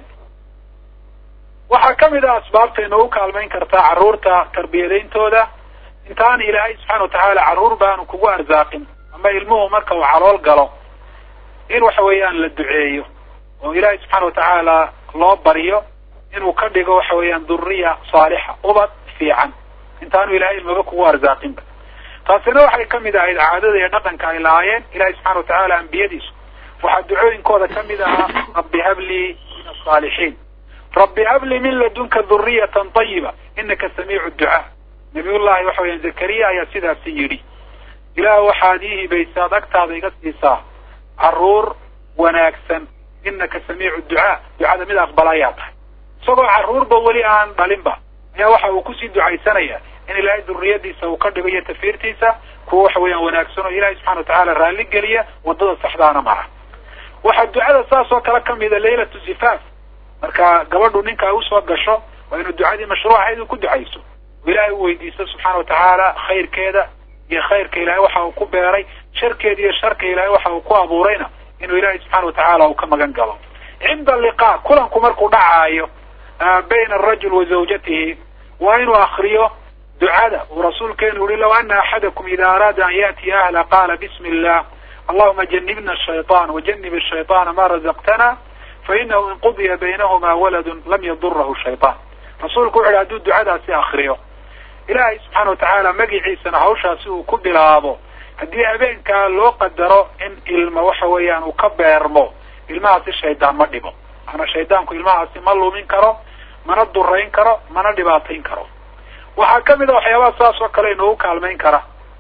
waxaa kamid a asbaabta inoogu kaalmayn kartaa carruurta tarbiyadayntooda intaan ilaahay subxaana watacaala carruur baanu kugu arsaaqin ama ilmuhu marka uu calool galo in waxa weeyaan la duceeyo oo ilaahay subxaana watacaala loo baryo inuu ka dhigo waxa weeyaan dhuriya saalixa ubad fiican intaanu ilahay ilmaba kugu arsaaqinba taasina waxay kamid ahayd caadada iyo dhaqanka ay lahaayeen ilahay subxana watacaala ambiyadiisu waxaa ducooyinkooda kamid ahaa rabbi hablii min asaalixiin rabbi habli min ladunka dhuriyatan tayiba inaka samiicu ducaa nabiyullahi waxa weeyaan zakariya ayaa sidaasi yidhi ilaah waxaad ii hibaysaad agtaada iga siisaa carruur wanaagsan inaka samiicu ducaa ducada mid aqbala ayaa tahay isagoo carruurba weli aan dhalinba ayaa waxa uu kusii ducaysanaya in ilaahay duriyadiisa uu ka dhigo iyo tafiirtiisa kuwa waxa weeyaan wanaagsan oo ilahay subxana watacaala raalli geliya wadada saxdaana mara waxaa ducada saas oo kale kamida laylatu zifaaf marka gabadhu ninka ay usoo gasho waa inuu ducadii mashruucahayd uu ku ducayso oo ilaahay u weydiisto subxaana watacaala khayrkeeda iyo khayrka ilahay waxa uu ku beeray sharkeeda iyo sharka ilahay waxa uu ku abuurayna inuu ilaahay subxana watacaala uu ka magan galo cinda liqa kulanku markuu dhacaayo bayna arajul wa zawjatihi waa inuu akriyo ducada uu rasuulkeenu yihi law ana axadakum ida araada an ya'tiya ahla qaala bismi illah allahuma janibna ashayطan wajanib ashayطana ma razaqtana fainahu in qudiya baynahuma waladun lam yadurahu shayطan rasuulku wuxu yhi haduu ducadaasi akriyo ilaahay subxaana watacaala magiciisana hawshaasi uu ku bilaabo haddii habeenkaa loo qadaro in ilma waxa weeyaan uu ka beermo ilmahaasi shaydaan ma dhibo maana shaydaanku ilmahaasi ma lumin karo mana durayn karo mana dhibaatayn karo waxaa kamid a waxyaabaha saas oo kale inoogu kaalmayn kara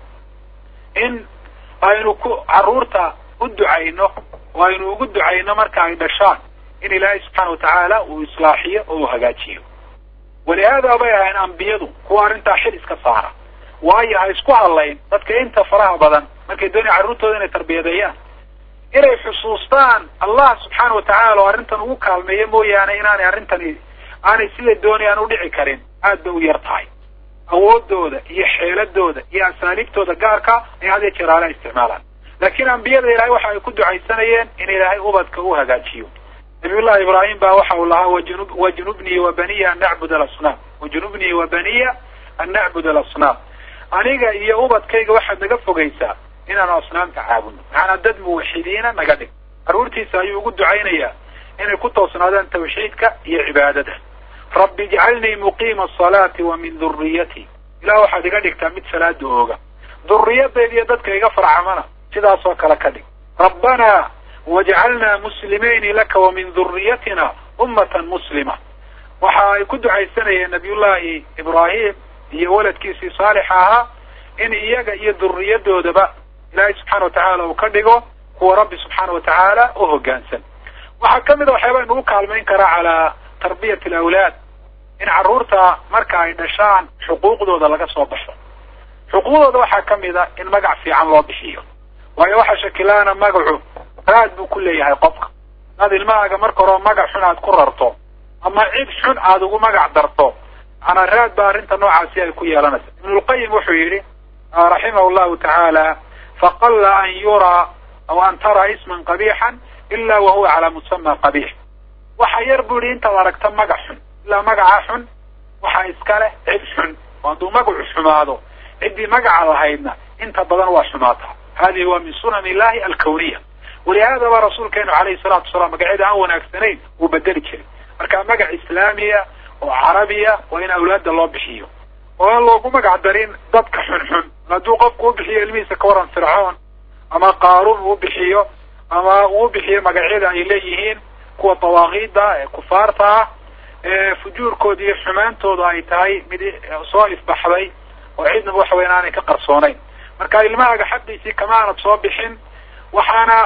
in aynu ku carruurta u ducayno oo aynu ugu ducayno marka ay dhashaan in ilaahay subxaana watacaala uu islaaxiyo oo uu hagaajiyo walihaada bay ahayn ambiyadu kuwa arrintaa xil iska saara waayo ha isku hadlayn dadka inta faraha badan markay doonaya carruurtooda inay tarbiyadeeyaan inay xusuustaan allah subxaana watacaala oo arrintan ugu kaalmeeyo mooyaane inaanay arrintani aanay sida doonayaan u dhici karin aad bay u yar tahay awoodooda iyo xeeladooda iyo asaaliibtooda gaarka ay had iyo jeer aala isticmaalaan laakiin ambiyada ilaahay waxa ay ku ducaysanayeen in ilaahay ubadka u hagaajiyo nabiyullahi ibraahim baa waxa uu lahaa wajnu wajnubnii wa baniya an nacbud alasnaam wajnubnii wa baniya an nacbud alasnaam aniga iyo ubadkayga waxaad naga fogaysaa inaanu asnaamta caabudno macanaa dad muwaxidiina naga dhig carruurtiisa ayuu ugu ducaynayaa inay ku toosnaadaan tawxiidka iyo cibaadada rabbi ijcalnii muqiima asalaati wa min duriyati ilah waxaad iga dhigtaa mid salaada ooga duriyadayda iyo dadka iga farcamana sidaas oo kale ka dhig rabbanaa wajcalnaa muslimayni laka wa min duriyatina ummatan muslima waxa ay ku ducaysanayeen nabiyullahi ibraahim iyo waladkiisii saalixa ahaa in iyaga iyo duriyadoodaba ilaahay subxaana watacaala uu ka dhigo kuwa rabbi subxaana watacaala u hoggaansan waxaa kamid a waxyaaba inugu kaalmayn karaa calaa tarbiyati alawlaad in carruurta marka ay dhashaan xuquuqdooda laga soo baxo xuquuqdooda waxaa kamid a in magac fiican loo bixiyo waayo waxaa shakilaana magacu raad buu ku leeyahay qofka hadaad ilmahaaga marka hore magac xun aad ku rarto ama cid xun aad ugu magac darto manaa raad ba arrinta noocaasi ay ku yeelanaysa ibnulqayim wuxuu yidhi raximahu llahu tacaala faqalla an yuraa aw an tara isman qabixan ila wa huwa calaa musama qabix waxa yar bu yihi intaad aragta magac xun ilaa magacaa xun waxaa iska leh cid xun oo hadduu magacu xumaado ciddii magaca lahaydna inta badan waa xumaataa hadihi waa min sunan illahi alkawniya walihaada ba rasuulkeenu calayhi salaatu wasalaam magacyada aan wanaagsanayn wuu bedeli jiray marka magac islaamiya oo carabiya waa in awlaadda loo bixiyo oo aan loogu magac darin dadka xunxun hadduu qofku u bixiyo ilmihiisa ka waran fircoon ama qaaruun uu bixiyo ama uu bixiyo magacyada ay leeyihiin kuwa dawaaqiida ee kufaarta ah ee fujuurkooda iyo xumaantooda ay tahay mid soo ifbaxday oo cidnaba waxa weyan aanay ka qarsoonayn marka ilmahaaga xaqiisii kama aanad soo bixin waxaana aad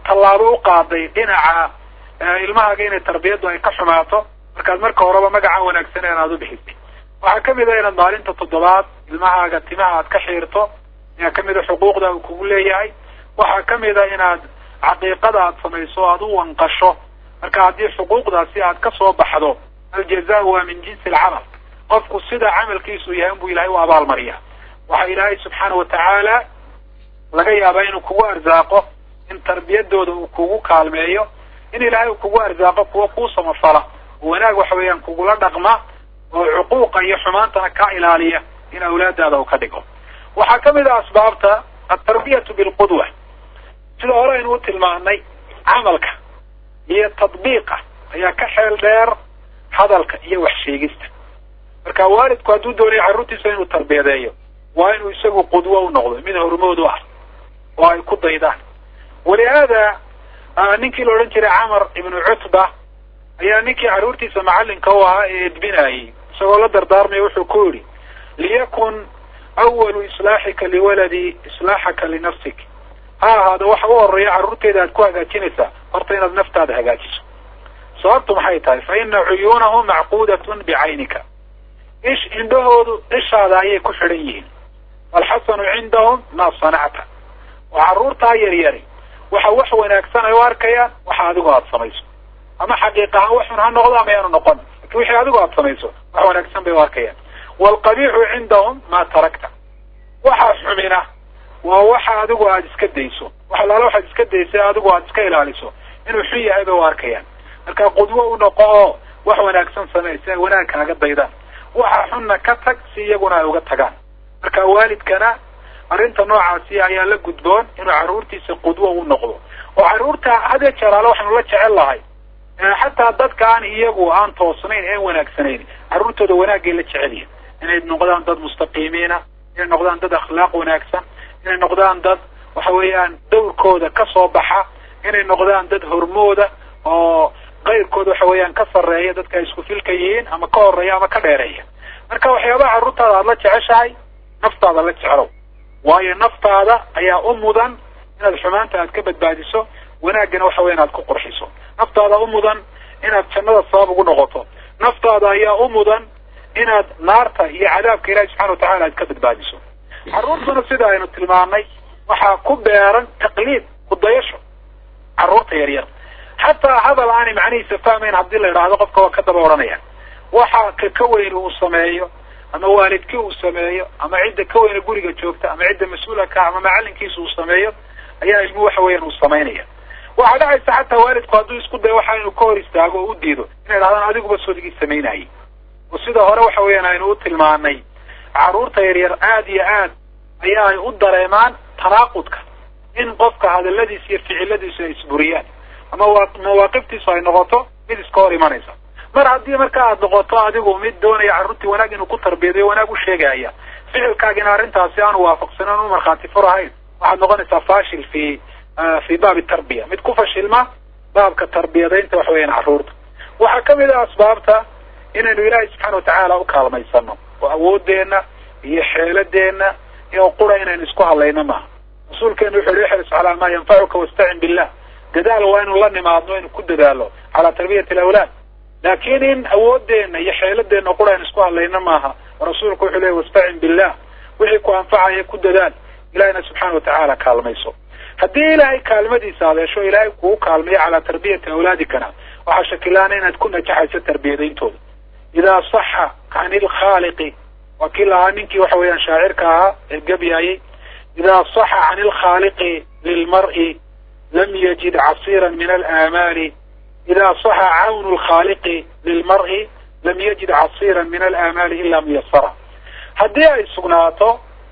tallaabo u qaaday dhinaca ilmahaaga inay tarbiyaddu ay ka xumaato markaad marka horeba magaca wanaagsan inaad u bixisay waxaa kamid a inaad maalinta toddobaad ilmahaaga timaha aad ka xiirto ayaa kamid a xuquuqda uu kugu leeyahay waxaa kamid a inaad caqiiqada aad samayso aad u wanqasho marka haddii xuquuqdaasi aad ka soo baxdo aljaza waa min jinsi alcamal qofku sida camalkiisu yahay inbuu ilahay u abaalmariya waxaa ilaahay subxaana watacaala laga yaabaa inuu kugu arsaaqo in tarbiyadooda uu kugu kaalmeeyo in ilaahay uu kugu arsaaqo kuwa kuu samafala oo wanaag waxa weeyaan kugula dhaqma oo cuquuqa iyo xumaantana ka ilaaliya in awlaadaada uu ka dhigo waxaa kamid ah asbaabta altarbiyatu bilqudwa sida hore aynu u tilmaanay camalka iyo tadbiiqa ayaa ka xeel dheer hadalka iyo wax sheegista marka waalidku hadduu doonayo carruurtiisa inuu tarbiyadeeyo waa inuu isagu qudwo u noqdo mid hormood u ah oo ay ku daydaan walihaada ninkii la odhan jiray camar ibnu cutba ayaa ninkii carruurtiisa macallinka u ahaa ee edbinayay isagoo la dardaarmaya wuxuu ku yidhi liyakun awalu islaaxika liwaladi islaaxaka linafsik ha ahaado waxa u horeeya carruurteeda aad ku hagaajinaysaa horta inaad naftaada hagaajiso sababtu maxay tahay fa ina cuyuunahum macquudatun bicaynika ish indhahoodu ishaada ayay ku xidhan yihiin walxasanu cindahum maa sanacta oo carruurtaa yaryari waxa wax wanaagsan ay u arkayaan waxa adigu aada samayso ama xaqiiq ahaan waxun ha noqdo ama yaanu noqon lakin wixii adigu aada samayso wax wanaagsan bay u arkayaan waalqabiixu cindahum maa tarakta waxa xumina waa waxa adigu aada iska dayso wax alaala waxaad iska daysay adigu aada iska ilaaliso inuu xun yahay bay u arkayaan marka qudwo u noqo oo wax wanaagsan samey si ay wanaag kaaga daydaan waxa xunna ka tag si iyaguna ay uga tagaan marka waalidkana arrinta noocaasi ayaa la gudboon inuu carruurtiisa qudwo u noqdo oo carruurta hadee jaraale waxaanu la jecel lahay xataa dadka aan iyagu aan toosnayn een wanaagsanayn carruurtooda wanaagay la jecelyihin inay noqdaan dad mustaqiimiina inay noqdaan dad akhlaaq wanaagsan inay noqdaan dad waxa weeyaan dawrkooda ka soo baxa inay noqdaan dad hormooda oo qayrkooda waxa weeyaan ka sarreeya dadka ay isku filka yihiin ama ka horeeya ama ka dheereeya marka waxyaabaha carruurtaada aada la jeceshahay naftaada la jeclow waayo naftaada ayaa u mudan inaad xumaanta aad ka badbaadiso wanaaggana waxa weya inaad ku qurxiso naftaada u mudan inaad jannada sabab ugu noqoto naftaada ayaa u mudan inaad naarta iyo cadaabka ilahi subxana watacala aad ka badbaadiso carruurtuna sida aynu tilmaanay waxaa ku beeran taqliid kudayasho carruurta yaryar xataa hadal aanay macnihiisa fahmayn haddii la idhaahdo qofka waa ka daba odhanaya waxa ka ka weyn uu sameeyo ama waalidkii uu sameeyo ama cidda ka weyne guriga joogta ama cidda mas-uula ka ama macallinkiisa uu sameeyo ayaa ilmu waxa weeyaan uu samaynaya waxaa dhacaysa xataa waalidku hadduu isku dayo waxa inuu ka hor istaago oo u diido inay dhahdaan adiguba sodigii samaynayay oo sida hore waxa weeyaan aynu u tilmaanay carruurta yaryar aad iyo aad ayaa ay u dareemaan tanaaqudka in qofka hadaladiisa iyo ficiladiisu ay isburiyaan ama mawaaqiftiisu ay noqoto mid iska hor imanaysa mar haddii marka aad noqoto adigu mid doonaya carruurtii wanaag inuu ku tarbiyadayo wanaag u sheegaya ficilkaagina arrintaasi aanu waafaqsanin u markhaati fur ahayn waxaad noqonaysaa fashil fi fi baabi tarbiya mid ku fashilma baabka tarbiyadaynta waxa weeyaan carruurta waxaa kamid ah asbaabta inaynu ilaahay subxaana watacaala u kaalmaysano oo awoodeenna iyo xeeladeenna iyo qura inaynu isku hadlayno maaha rasuulkeenu wuxu uhi ixris calaa maa yanfacuka wastacin billah dadaal waa inu la nimaadno inu ku dadaalo calaa tarbiyati alawlaad laakiin in awoodeenna iyo xeeladeenna qura aynu isku hadlayno maaha rasuulku wuxuu leey wastacin billah wixii ku anfacaya ku dadaal ilahina subxaana watacaala kaalmayso haddii ilaahay kaalmadiisa adeesho ilaahay kugu kaalmayo calaa tarbiyati awlaadikana waxaa shakilaana inaad ku najaxayso tarbiyadayntooda idaa saxa can ilkhaaliqi waa kii lahaa ninkii waxa weeyaan shaacirka ahaa ee gebyaayey idaa saxa can ilkhaaliqi lilmar'i lam yajid casiiran min alaamaali idaa saxa cawnu lkhaaliqi lilmar'i lam yajid casiiran min alaamaali ila muyasara haddii ay sugnaato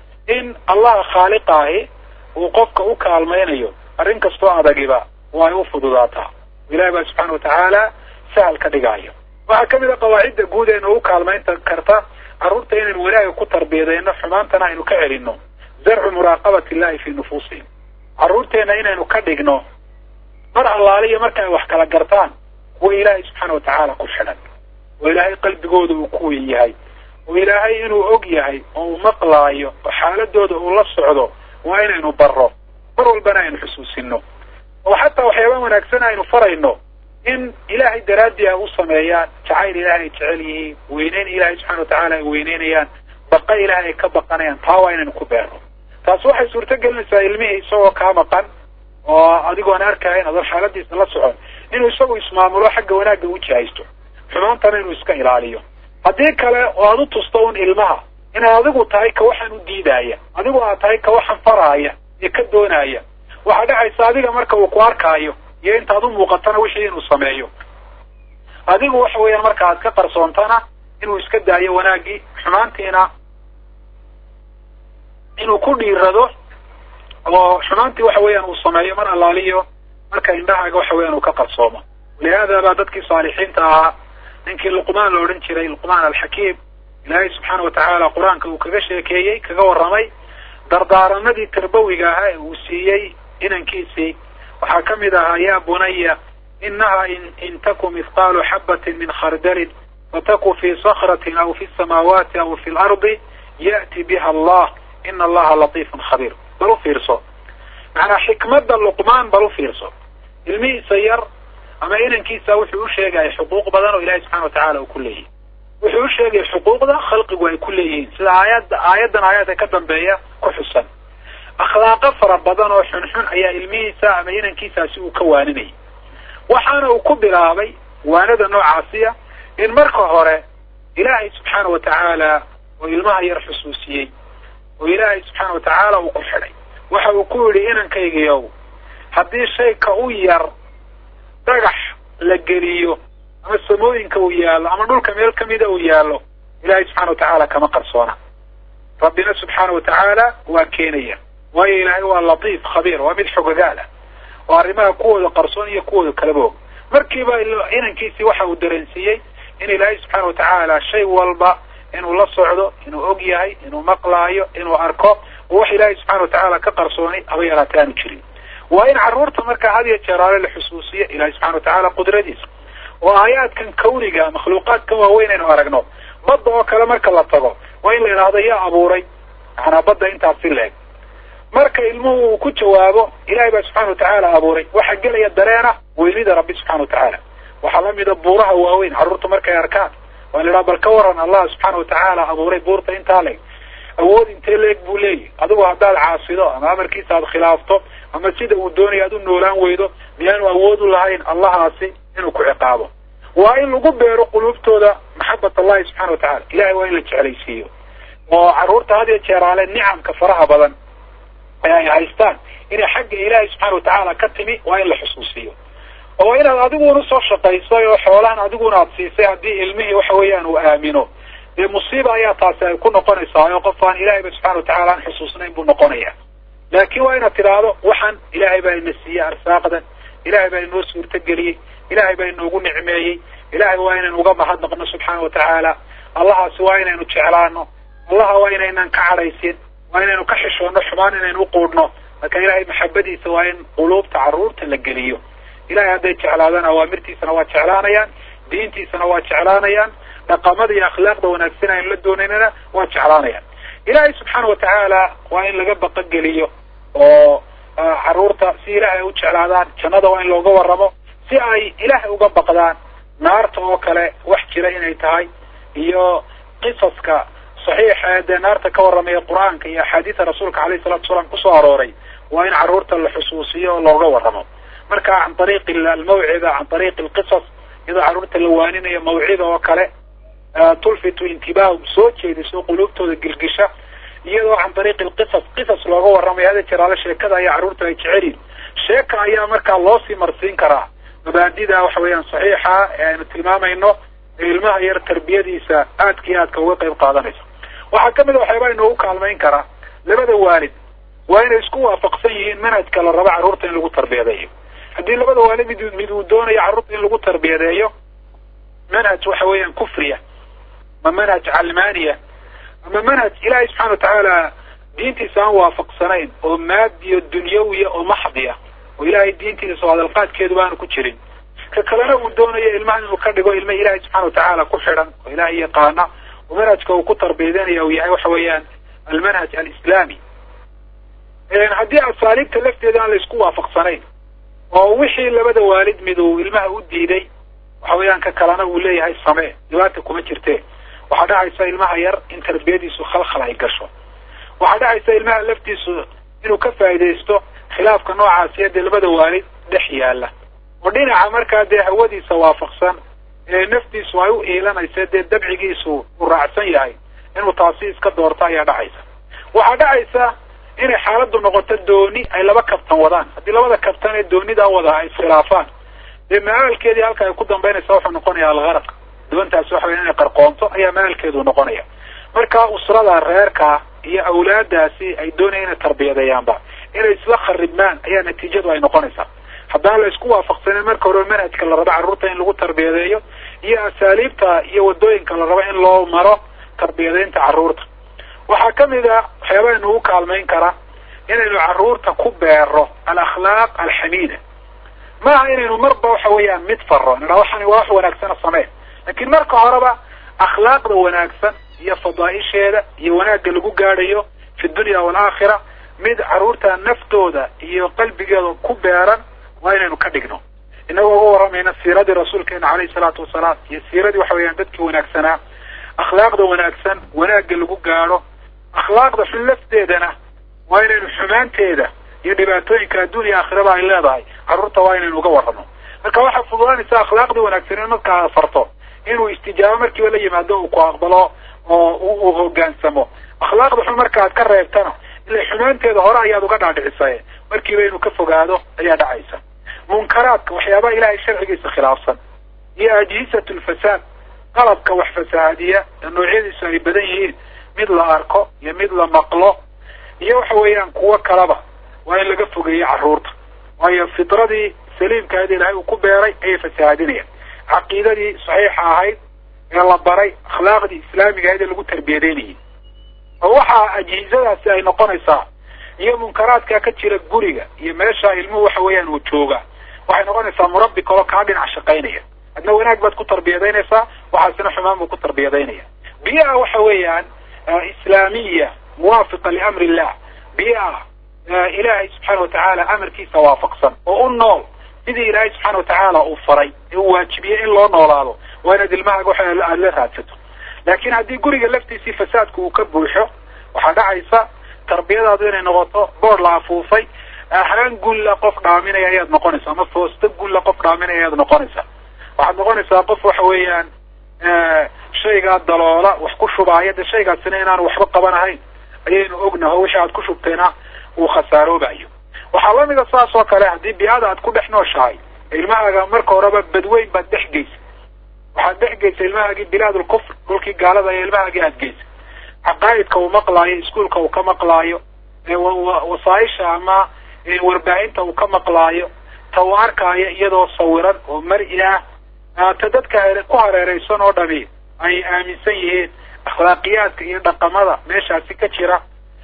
in allaha khaaliqaahi uu qofka u kaalmaynayo arrin kastoo adagiba waa ay u fududaataa ilahi baa subxaana watacaala sahal ka dhigaayo waxaa kamid a qawaacidda guud ee noogu kaalmaynta karta carruurta inaynu wanaaga ku tarbiyadayno xumaantana aynu ka celinno zarcu muraaqabati illahi fi nufuusihim carruurteenna inaynu ka dhigno mar allaaliya marka ay wax kala gartaan kuwa ilaahay subxaana watacaala ku xidhan oo ilaahay qalbigooda uu ku weyn yahay oo ilaahay inuu og yahay oo uu maqlaayo oo xaaladooda uu la socdo waa inaynu barro mar walbana aynu xusuusino oo xataa waxyaaba wanaagsan aynu farayno in ilaahay daraaddii ay u sameeyaan jacayl ilaahay ay jecel yihiin weyneyn ilaahay subxana watacaala ay weyneynayaan baqa ilaahay ay ka baqanayaan taa waa inaynu ku beerno taasi waxay suurto gelinaysaa ilmihii isagoo kaa maqan oo adigoon arkahayn adoon xaaladiisa la socon inuu isagu ismaamulo xagga wanaagga u jihaysto xumaantana inuu iska ilaaliyo haddii kale oo aad u tusto un ilmaha inaad adigu tahay ka waxaan u diidaaya adigu aad tahay ka waxaan faraaya ee ka doonaya waxaa dhacaysa adiga marka uu ku arkaayo iyo intaad u muuqatana wixii inuu sameeyo adigu waxa weeyaan marka aad ka qarsoontana inuu iska daayo wanaaggii xumaantiina inuu ku dhiirado oo xumaantii waxa weeyaan uu sameeyo mar allaaliyo marka indhahaaga waxa weeyaan uu ka qarsoomo walihaada baa dadkii saalixiinta ahaa ninkii luqmaan la odhan jiray luqmaan alxakiim ilaahay subxaana watacaala qur-aanka uu kaga sheekeeyey kaga warramay dardaaranadii tarbawiga ahaa ee uu siiyey inankiisii waxaa ka mid ahaa yaa bunaya inaha in in taku mithqaalu xabatin min khardalin fataku fi sakratin aw fi samaawaati aw fi lardi ya'ti biha allah ina allaha latiifun khabiir bal u fiirso macnaa xikmadda luqmaan bal u fiirso ilmihiisa yar ama inankiisa wuxuu u sheegaya xuquuq badan oo ilahay subxana watacaala uu ku leeyahy wuxuu u sheegaya xuquuqda khalqigu ay ku leeyihiin sida aayadda aayaddan aayaadka ka dambeeya ku xusan akhlaaqo fara badan oo xunxun ayaa ilmihiisa ama inankiisaasi uu ka waaninayay waxaana uu ku bilaabay waanada noocaasiya in marka hore ilaahay subxaana watacaala oo ilmaha yar xusuusiyey oo ilaahay subxaana watacaala uu ku xidhay waxa uu ku yidhi inankaygiiow haddii shay ka u yar dhagax la geliyo ama samooyinka uu yaallo ama dhulka meel kamida uu yaallo ilaahay subxana watacaala kama qarsoona rabbina subxaana watacaala waa keenaya waayo ilaahay waa latiif khabiir waa mid xogogaalah oo arrimaha kuwooda qarsoon iyo kuwooda kalaba og markiiba inankiisii waxa uu dareensiiyey in ilaahay subxaana watacaala shay walba inuu la socdo inuu og yahay inuu maqlaayo inuu arko oo wax ilaahay subxana watacaala ka qarsoonay haba yaraatay aanu jirin waa in carruurta markaa had iyo jeeraale la xusuusiyo ilahay subxana watacaala qudradiisa oo aayaadkan kawniga makhluuqaadkan waaweyn aynu aragno badda oo kale marka la tago waa in la idhaahdo yaa abuuray macnaa badda intaasi leeg marka ilmuhu uu ku jawaabo ilahay baa subxana watacaala abuuray waxaa gelaya dareena weynida rabbi subxana watacaala waxaa lamida buuraha waaweyn carruurta markay arkaan waa la idhaha bal ka waran allah subxaana watacaala abuuray buurta intaa leeg awood intee leeg buu leeyahy adigu haddaad caasido ama amarkiisa aad khilaafto ama sida uu doonaya aad u noolaan weydo miyaanu awood u lahayn allahaasi inuu ku ciqaabo waa in lagu beero quluubtooda maxabat allahi subxana watacala ilahay waa in la jeclaysiiyo oo carruurta had iyo jeeraale nicamka faraha badan ee ay haystaan inay xagga ilaahay subxana watacaala ka timi waa in la xusuusiyo oo inaad adiguna soo shaqaysay oo xoolahan adiguna aad siisay haddii ilmihii waxa weeyaan uu aamino dee musiiba ayaa taasi ay ku noqonaysaa oo qof aan ilaahayba subxana watacaala aan xusuusnayn buu noqonaya laakiin waa inaad tidhaahdo waxaan ilaahay baa ina siiyey arsaaqdan ilahay baa inoo suurtageliyey ilahay baa inoogu nicmeeyey ilahay waa inaynu uga mahadnaqno subxaana watacaala allahaasi waa inaynu jeclaano allaha waa inaynan ka cadhaysin waa inaynu ka xishoonno xumaan inaynu uquudhno marka ilahay maxabadiisa waa in quluubta carruurta la geliyo ilahay hadday jeclaadaan awaamirtiisana waa jeclaanayaan diintiisana waa jeclaanayaan dhaqamada iyo akhlaaqda wanaagsan aynu la doonaynana waa jeclaanayaan ilahay subxaana watacaala waa in laga baqogeliyo oo carruurta si ilahay ay u jeclaadaan jannada waa in looga warramo si ay ilaahay uga baqdaan naarta oo kale wax jira inay tahay iyo qisaska saxiixa ee dee naarta ka warramaya qur-aanka iyo axaadiida rasuulka alayhi salatu wasalaam kusoo arooray waa in carruurta la xusuusiyo oo looga warramo marka can ariiqi almawcida can ariiqi alqisas iyadoo carruurta la waaninayo mawcida oo kale tulfitu intibaahum soo jeediso quluubtooda gilgisha iyadoo can ariiqi alqisas qisas looga warramayo hada jeraale sheekada ayaa carruurta ay jecelyihin sheeka ayaa markaa loo sii marsiin karaa mabaadida waxa weeyaan saxiixa ee aynu tilmaamayno ee ilmaha yar tarbiyadiisa aadka iyo aadka uga qayb qaadanaysa waxaa kamid a waxyaabaa inoogu kaalmayn karaa labada waalid waa inay isku waafaqsan yihiin manhajka la rabo carruurta in lagu tarbiyadeeyo haddii labada waalid mid mid uu doonayo carruurta in lagu tarbiyadeeyo manhaj waxa weeyaan kufriya ama manhaj calmaaniya ama manhaj ilaahay subxana watacaala diintiisa aan waafaqsanayn oo maadiyo dunyawiya oo maxdiya oo ilaahay diintiisa oo hadalqaadkeedu baanu ku jirin ka kalena uu doonayo ilmaha inuu ka dhigo ilma ilaahay subxana watacaala ku xidhan oo ilaahay yaqaana oo manhajka uu ku tarbiyadanaya uu yahay waxa weeyaan almanhaj alislaami haddii asaaliibta lafteeda aan la isku waafaqsanayn oo wixii labada waalid mid uu ilmaha u diiday waxa weeyaan ka kalena uu leeyahay samee dhibaata kuma jirte waxaa dhacaysa ilmaha yar in tarbiyadiisu khalkhal ay gasho waxaa dhacaysa ilmaha laftiisu inuu ka faa'iidaysto khilaafka noocaasiya dee labada waalid dhex yaala oo dhinaca markaa dee hawadiisa waafaqsan ee naftiisu ay u iilanaysa dee dabcigiisu uu raacsan yahay inuu taasi iska doorto ayaa dhacaysa waxaa dhacaysa inay xaaladdu noqoto dooni ay laba kabtan wadaan haddii labada kabtan ee doonida wada ay iskhilaafaan dee ma-aalkeedii halka ay ku dambaynaysa wuxuu noqonayaa algaraq doontaasi waxa weya inay qarqoonto ayaa ma-aalkeedu noqonaya marka usrada reerka iyo awlaadaasi ay doonaya inay tarbiyadeeyaanba inay isla kharibmaan ayaa natiijadu ay noqonaysaa haddaan la isku waafaqsanin marka hore manhajka la rabo carruurta in lagu tarbiyadeeyo iyo asaaliibta iyo wadooyinka la rabo in loo maro tarbiyadeynta carruurta waxaa kamid a waxyaabaha inugu kaalmayn kara inaynu carruurta ku beero alakhlaaq alxamiida maaha inaynu marba waxa weeyaan mid faro nidhaa waxani waa wax wanaagsana samee laakiin marka horeba akhlaaqda wanaagsan iyo fadaaisheeda iyo wanaagga lagu gaadhayo fi dunya waalaakhira mid carruurta naftooda iyo qalbigeeda ku beeran waa inaynu ka dhigno inagoo uga warramayna siiradii rasuulkeena caleyhi salaatu wasalaam iyo siiradii waxa weeyaan dadkii wanaagsanaa akhlaaqda wanaagsan wanaagga lagu gaadho akhlaaqda xun lafteedana waa inaynu xumaanteeda iyo dhibaatooyinka adduuniya aakhiraba ay leedahay carruurta waa inaynu uga warramo marka waxaa fududaanaysa akhlaaqdii wanaagsan in markaa farto inuu istijaabo markiiba la yimaado uu ku aqbalo oo uu hoggaansamo akhlaaqda xun marka aad ka reebtana ila xumaanteeda hore ayaad uga dhaadhicisay markiiba inuu ka fogaado ayaa dhacaysa munkaraadka waxyaabaha ilaahay sharcigiisa khilaafsan iyo ajhisat lfasaad qalabka wax fasahaadiya ee noocyadiisu ay badan yihiin mid la arko iyo mid la maqlo iyo waxa weeyaan kuwo kaleba waa in laga fogeeyo carruurta waayo fitradii saliimkaadi ilaahay uu ku beeray ayay fasahaadinayaan caqiidadii saxiixa ahayd ee la baray akhlaaqdii islaamiga ahayd ee lagu tarbiyadeynayay oo waxaa ajhizadaasi ay noqonaysaa iyo munkaraadka ka jira guriga iyo meesha ilmuhu waxa weeyaan uu jooga waxay noqonaysaa murabbi kaloo kaa dhinac shaqaynaya adna wanaag baad ku tarbiyadaynaysaa waxaasina xumaan buu ku tarbiyadaynaya biyaha waxa weeyaan islaamiya muwaafiqa liamri illah biyaha ilaahay subxaana watacaala amarkiisa waafaqsan oo u nool sidii ilaahay subxaana watacaala uu faray ee uu waajibiyey in loo noolaado waa inaad ilmahaaga waxa aada la raadsato laakiin haddii guriga laftiisii fasaadku uu ka buuxo waxaa dhacaysa tarbiyadaadu inay noqoto boor la afuufay haan gulla qof dhaaminaya ayaad noqonaysa ama foosto gulla qof dhaaminaya ayaad noqonaysa waxaad noqonaysaa qof waxa weeyaan shaygaa daloola wax ku shubaaya de shaygaasina inaan waxba qabanahayn ayaynu ognaho wixii aad ku shubtayna uu khasaaroobayo waxaa lamida saas oo kale haddii biada aad ku dhex nooshahay ilmahaaga marka horeba badweyn baad dhex geysa waxaad dhex geysa ilmahaagii bilaad ulkufr dhulkii gaalada ee ilmahaagii aad geysa caqaa'idka uu maqlaayo iskuolka uu ka maqlaayo wasaaisha ama warbaahinta uu ka maqlaayo ta uu arkaayo iyadoo sawiran oo mari ah ta dadka ku hareeraysan oo dhami ay aaminsan yihiin akhlaaqiyaadka iyo dhaqamada meeshaasi ka jira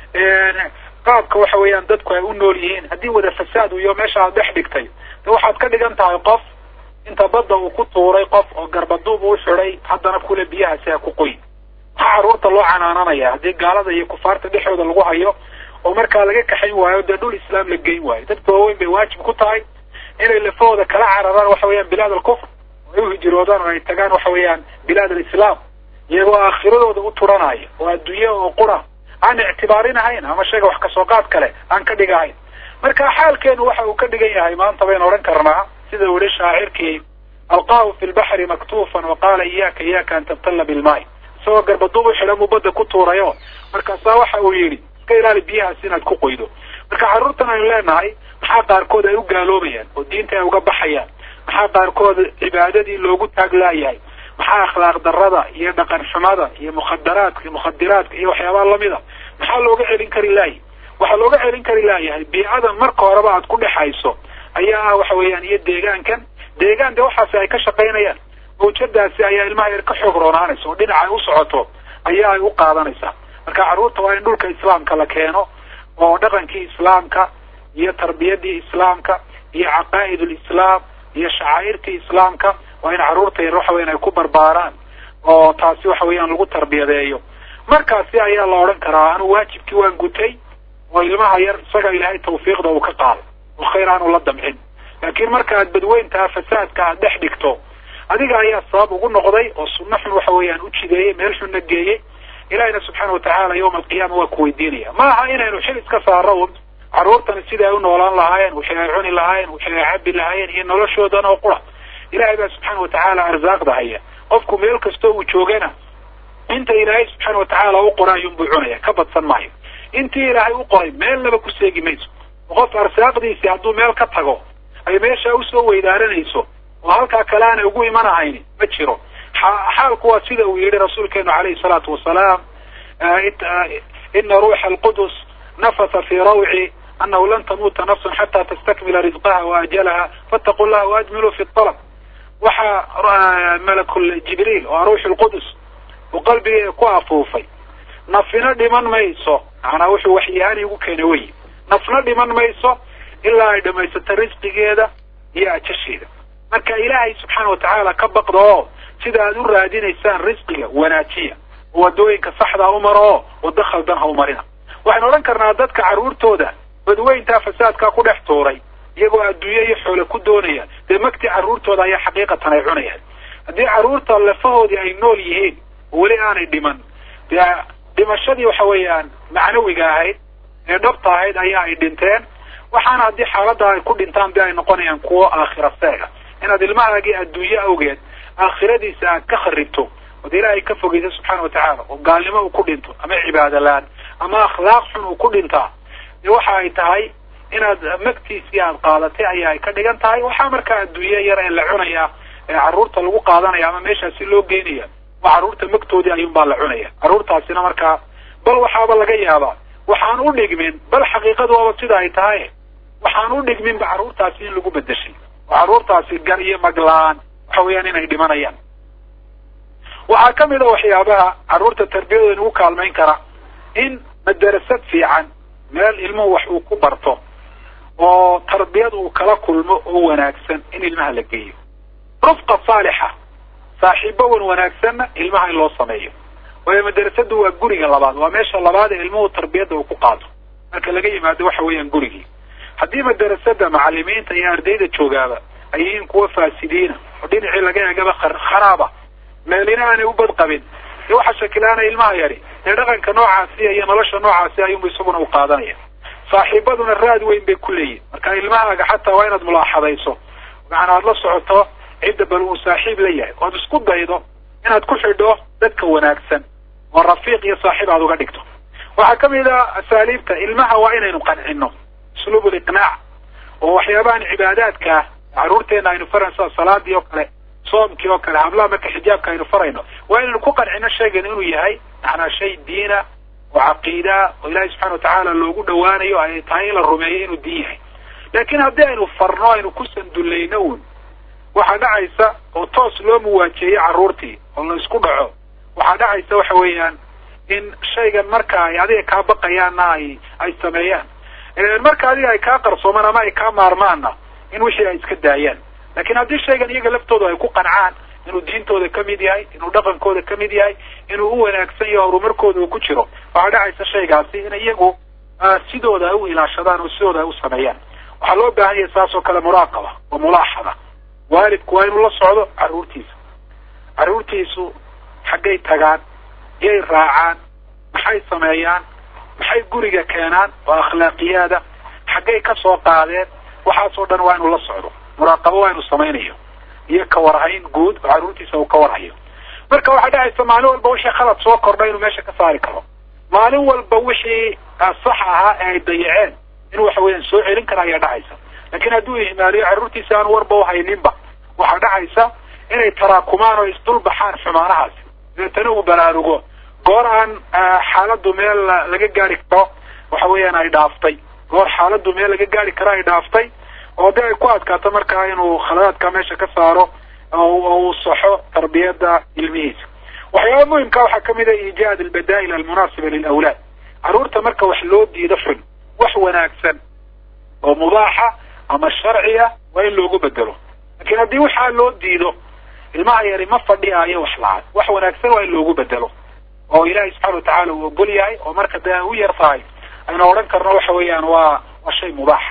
qaabka waxa weeyaan dadku ay u nool yihiin haddii wada fasaad iyo meesha aad dhex dhigtay de waxaad ka dhigan tahay qof inta badda uu ku tuuray qof oo garbaduub uu xidhay haddana kule biyahaasi ha ku qoy maxaa carruurta loo canaananaya haddii gaalada iyo kufaarta dhexdooda lagu hayo oo markaa laga kaxayn waayo dee dhul islaam la geyn waayo dadka waaweyn bay waajib ku tahay inay lafahooda kala cararaan waxa weeyaan bilaad alkufr oo ay uhijiroodaan oo ay tagaan waxa weeyaan bilaad alislaam iyagoo aakhiradooda u turanaya oo adduunye oo qura aan ictibaarinahayn ama shayga wax kasoo qaad kale aan ka dhigahayn marka xaalkeenu waxa uu ka dhigan yahay maanta baynu odhan karnaa sida weli shaacirkii alqaahu fi lbaxri maktuufan wa qaala iyaka iyaka an tabtalla bilmaay isagoo garbaduub u xidhan buu badda ku tuurayo markaasaa waxa uu yidhi iska ilaali biyahaas inaad ku qoydo marka carruurtan aynu leenahay maxaa qaarkood ay u gaaloobayaan oo diinta ay uga baxayaan maxaa qaarkood cibaadadii loogu taaglaayahay maxaa akhlaaq darada iyo dhaqan xumada iyo mukhadaraadka iyo mukhadiraadka iyo waxyaabaha lamida maxaa looga celin kari laayahy waxaa looga celin kari laayahay biicadan marka horeba aad ku dhexayso ayaa ah waxa weeyaan iyo deegaankan deegaan de waxaasi ay ka shaqaynayaan mawjadaasi ayaa ilmaha yar ka xoog roonaanaysa oo dhinaca ay u socoto ayaa ay u qaadanaysaa marka carruurta waa in dhulka islaamka la keeno oo dhaqankii islaamka iyo tarbiyadii islaamka iyo caqaa'id lislaam iyo shacaa'irtii islaamka waa in carruurta yar waxa weyan ay ku barbaaraan oo taasi waxa weeyaan lagu tarbiyadeeyo markaasi ayaa la odhan karaa anu waajibkii waan gutay oo ilmaha yar isaga ilaahay tawfiiqda uu ka qaaday oo khayr aanu la damcin laakiin marka aad badweyntaa fasaadka aad dhex dhigto adiga ayaa sabab ugu noqday oo sunno xun waxa weeyaan u jideeyey meel xunna geeyey ilahina subxaana watacaala yawma alqiyaama waa ku weydiinaya ma aha inaynu xil iska saaro un carruurtani sidai ay u noolaan lahaayeen wixii ay cuni lahaayeen wixii ay cabi lahaayeen iyo noloshoodan oo qura ilahay baa subxaana watacaala arsaaqda haya qofku meel kastoo uu joogana inta ilaahay subxaana watacaala u qoray ayuunbuu cunaya ka badsan maayo intii ilaahay u qoray meelnaba ku seegi mayso qof arsaaqdiisii hadduu meel ka tago ay meeshaa usoo weydaaranayso oo halkaa kale aanay ugu imanahayni ma jiro xaalku waa sida uu yihi rasuulkeenu calayhi salaatu wasalaam ina ruuxa alqudus nafasa fii rawci anahu lan tamuuta nafsun xataa tastakmila risqaha waajalaha fattaqu llaha waajmiluu fi alab waxaa malakul jibriil oo ruuxu lqudus uu qalbigeeda ku afuufay nafina dhiman mayso macnaa wuxuu waxyahaan igu keenay wey nafna dhiman mayso ilaa ay dhamaysato risqigeeda iyo ajasheeda marka ilaahay subxaana watacaala ka baqda oo sida aad u raadinaysaan risqiga wanaajiya oo wadooyinka saxdaa u maro oo waddo khaldan ha u marina waxaynu odhan karnaa dadka carruurtooda badweyntaa fasaadkaa ku dhex tuuray iyagoo adduunye iyo xoole ku doonaya dee magtii carruurtooda ayaa xaqiiqatan ay cunayaan haddii carruurta lafahoodii ay nool yihiin oo weli aanay dhiman dee dhimashadii waxa weeyaan macnawiga ahayd ee dhabta ahayd ayaa ay dhinteen waxaana haddii xaaladda ay ku dhintaan de ay noqonayaan kuwo aakhira seega inaad ilmahaagii adduunye awgeed aakhiradiisa aad ka kharibto ood ilaahay ka fogeysa subxaana watacaala oo gaalnimo uu ku dhinto ama cibaado la-aan ama akhlaaq xun uu ku dhintaa dee waxa ay tahay inaad magtiisii aad qaadatay ayaa ay ka dhigan tahay waxaa markaa adduunye yar ee la cunaya ee carruurta lagu qaadanaya ama meeshaasi loo geynaya waa carruurta magtoodii ayuunbaa la cunaya carruurtaasina markaa bal waxaaba laga yaabaa waxaan u dhigmin bal xaqiiqadu waaba sida ay tahay waxaan u dhigminba carruurtaasi in lagu bedeshay oo carruurtaasi gar iyo maglaan waxa weeyaan inay dhimanayaan waxaa ka mid a waxyaabaha carruurta tarbiyadooda nagu kaalmayn kara in madarasad fiican meel ilmuhu wax uu ku barto oo tarbiyad uu kala kulmo oo wanaagsan in ilmaha la geeyo rufqa saalixa saaxiibo wan wanaagsanna ilmaha in loo sameeyo waayo madarasadu waa guriga labaad waa meesha labaad ee ilmuhu tarbiyadda uu ku qaato marka laga yimaado waxa weeyaan gurigii haddii madarasada macalimiinta iyo ardayda joogaaba ay yihiin kuwa faasidiina oo dhinacii laga eegaba kharaaba meelina aanay u badqabin dee waxa shakilaana ilmaha yari dee dhaqanka noocaasiya iyo nolosha noocaasi ayuunba isaguna u qaadanaya saaxiibaduna raad weyn bay ku leeyihin marka ilmahaaga xataa waa inaad mulaaxadayso macana aad la socoto cidda bal uu saaxiib la yahay oad isku daydo inaad ku xidho dadka wanaagsan oo rafiiq iyo saaxiib aad uga dhigto waxaa ka mid a asaaliibta ilmaha waa inaynu qancino usluub liqnaac oo waxyaabahan cibaadaadka ah carruurteena aynu farayn sida salaadii oo kale soomkii oo kale hablaha marka xijaabka aynu farayno waa inaynu ku qancino shaygan inuu yahay macnaa shay diina oo caqiidaa oo ilaahay subxana watacaala loogu dhawaanayo ay tahay in la rumeeyo inuu diin yahay laakiin haddii aynu farno aynu ku sandullayno un waxaa dhacaysa oo toos loo muwaajeeyo carruurtii oo la isku dhaco waxaa dhacaysa waxa weeyaan in shaygan marka ay adiga kaa baqayaanna ay ay sameeyaan marka adiga ay kaa qarsoomaan ama ay kaa maarmaanna in wixii ay iska daayaan laakiin haddii shaygan iyaga laftooda ay ku qancaan inuu diintooda ka mid yahay inuu dhaqankooda ka mid yahay inuu u wanaagsan yaho horumarkooda uu ku jiro waxaa dhacaysa shaygaasi in iyagu sidooda ay u ilaashadaan oo sidooda ay u sameeyaan waxaa loo baahan yahay saas oo kale muraaqaba oo mulaaxada waalidku waa inuu la socdo carruurtiisa carruurtiisu xaggay tagaan yay raacaan maxay sameeyaan maxay guriga keenaan oo akhlaaqiyaada xaggay ka soo qaadeen waxaasoo dhan waa inuu la socdo muraaqabo waa inuu samaynayo iyo ka warhayn guud oo carruurtiisa uu ka warhayo marka waxaa dhacaysa maalin walba wixii khalad soo kordha inuu meesha ka saari karo maalin walba wixii sax ahaa ee ay dayaceen inuu waxa weeyaan soo celin kara ayaa dhacaysa laakiin hadduu ihmaaliyo carruurtiisa aan warba uhayninba waxaa dhacaysa inay taraakumaan oo isdulbaxaan xumaanahaasi dabeetana uu baraarugo goor aan xaaladdu meel laga gaari karo waxa weeyaan ay dhaaftay goor xaaladdu meel laga gaari karo ay dhaaftay oo de ay ku adkaato markaa inuu khaladaadka meesha ka saaro oo uu saxo tarbiyadda ilmihiisa waxyaaba muhimka waxaa kamid a iijaad albadaa'il almunaasiba lilawlaad carruurta marka wax loo diido xun wax wanaagsan oo mubaaxa ama sharciya waa in loogu bedelo laakiin haddii waxaa loo diido ilmaha yari ma fadhiyaayo wax la-aan wax wanaagsan waa in loogu bedelo oo ilaahay subxana watacala uu ogol yahay oo marka dee ay u yar tahay aynu odhan karno waxa weeyaan waa waa shay mubaaxa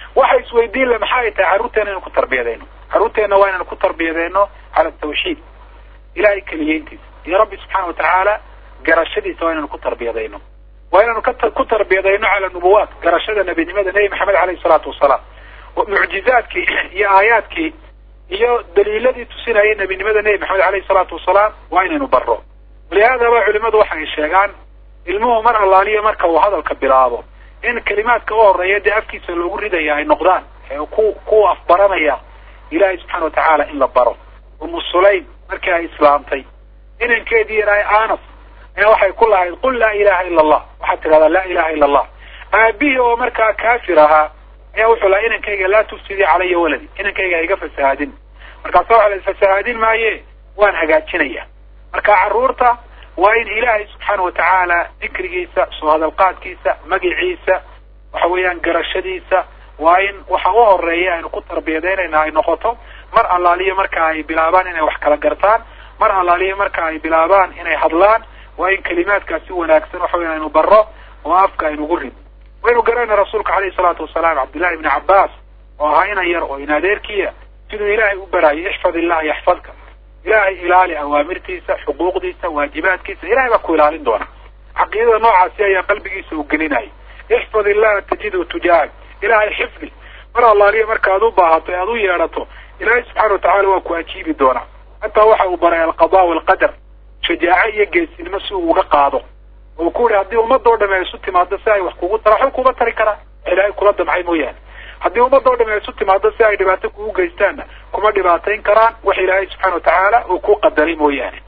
waxa isweydiin le maxaa ay tahay carruurteena inaynu ku tarbiyadayno carruurteenna waa inaynu ku tarbiyadayno cala tawxiid ilahay keliyeyntiisa iyo rabbi subxaana watacaala garashadiisa waa inaynu ku tarbiyadayno waa inaynu ka ku tarbiyadayno cala nubuwaat garashada nebinimada nebi maxamed aleyhi salaatu wasalaam mucjizaadkii iyo aayaadkii iyo daliiladii tusinayay nebinimada nebi maxamed aleyhi salaatu wasalaam waa inaynu barro walihaadaba culimadu waxa ay sheegaan ilmuhu mar allaaliya marka uu hadalka bilaabo in kelimaadka u horeeya dee afkiisa loogu ridaya ay noqdaan ku kuwa afbaranaya ilaahay subxaana watacaala in la baro umu sulaym markii ay islaamtay inankeedii yarahay anas ayaa waxay ku lahayd qul laa ilaha ila allah waxaad tidhahdaa laa ilaha ila allah aabihii oo markaa kaafir ahaa ayaa wuxuu lahaa inankayga laa tufsidii calaya waladi inankayga ha iga fasahaadin markaasa waxa la fasahaadin maaye waan hagaajinaya marka carruurta waa in ilaahay subxaana watacaala dikrigiisa soo hadalqaadkiisa magiciisa waxa weeyaan garashadiisa waa in waxa u horeeya aynu ku tarbiyadeynayna ay noqoto mar allaaliya marka ay bilaabaan inay wax kala gartaan mar allaaliya marka ay bilaabaan inay hadlaan waa in kelimaadkaasi wanaagsan waxa weya aynu barro oo afka aynugu rid waynu garanayna rasuulka alayhi salaatu wasalaam cabdillahi ibni cabbaas oo ahaa inan yar oo in adeerkiya siduu ilaahay u baraayay ixfad illaha yaxfadka ilaahay ilaali awaamirtiisa xuquuqdiisa waajibaadkiisa ilahay baa ku ilaalin doona caqiidada noocaasi ayaa qalbigiisa u gelinayay ixfad illaha tajidu tujaahak ilaahay xifdi mar allaaliya marka ad u baahato e aad u yeedhato ilaahay subxaana watacala waa ku ajiibi doonaa hataa waxa uu baray alqada walqadar shajaaco iyo geesinimo si uu uga qaado oo ku yihi haddii ummadoo dham ay isu timaado si ay wax kugu tara waxba kuma tari karaan ilaahay kula damcay mooyaane haddii ummadoo dham ay isu timaado si ay dhibaato kugu geystaanna kuma dhibaatayn karaan wax ilaahay subxaana watacaala uu ku qadaray mooyaane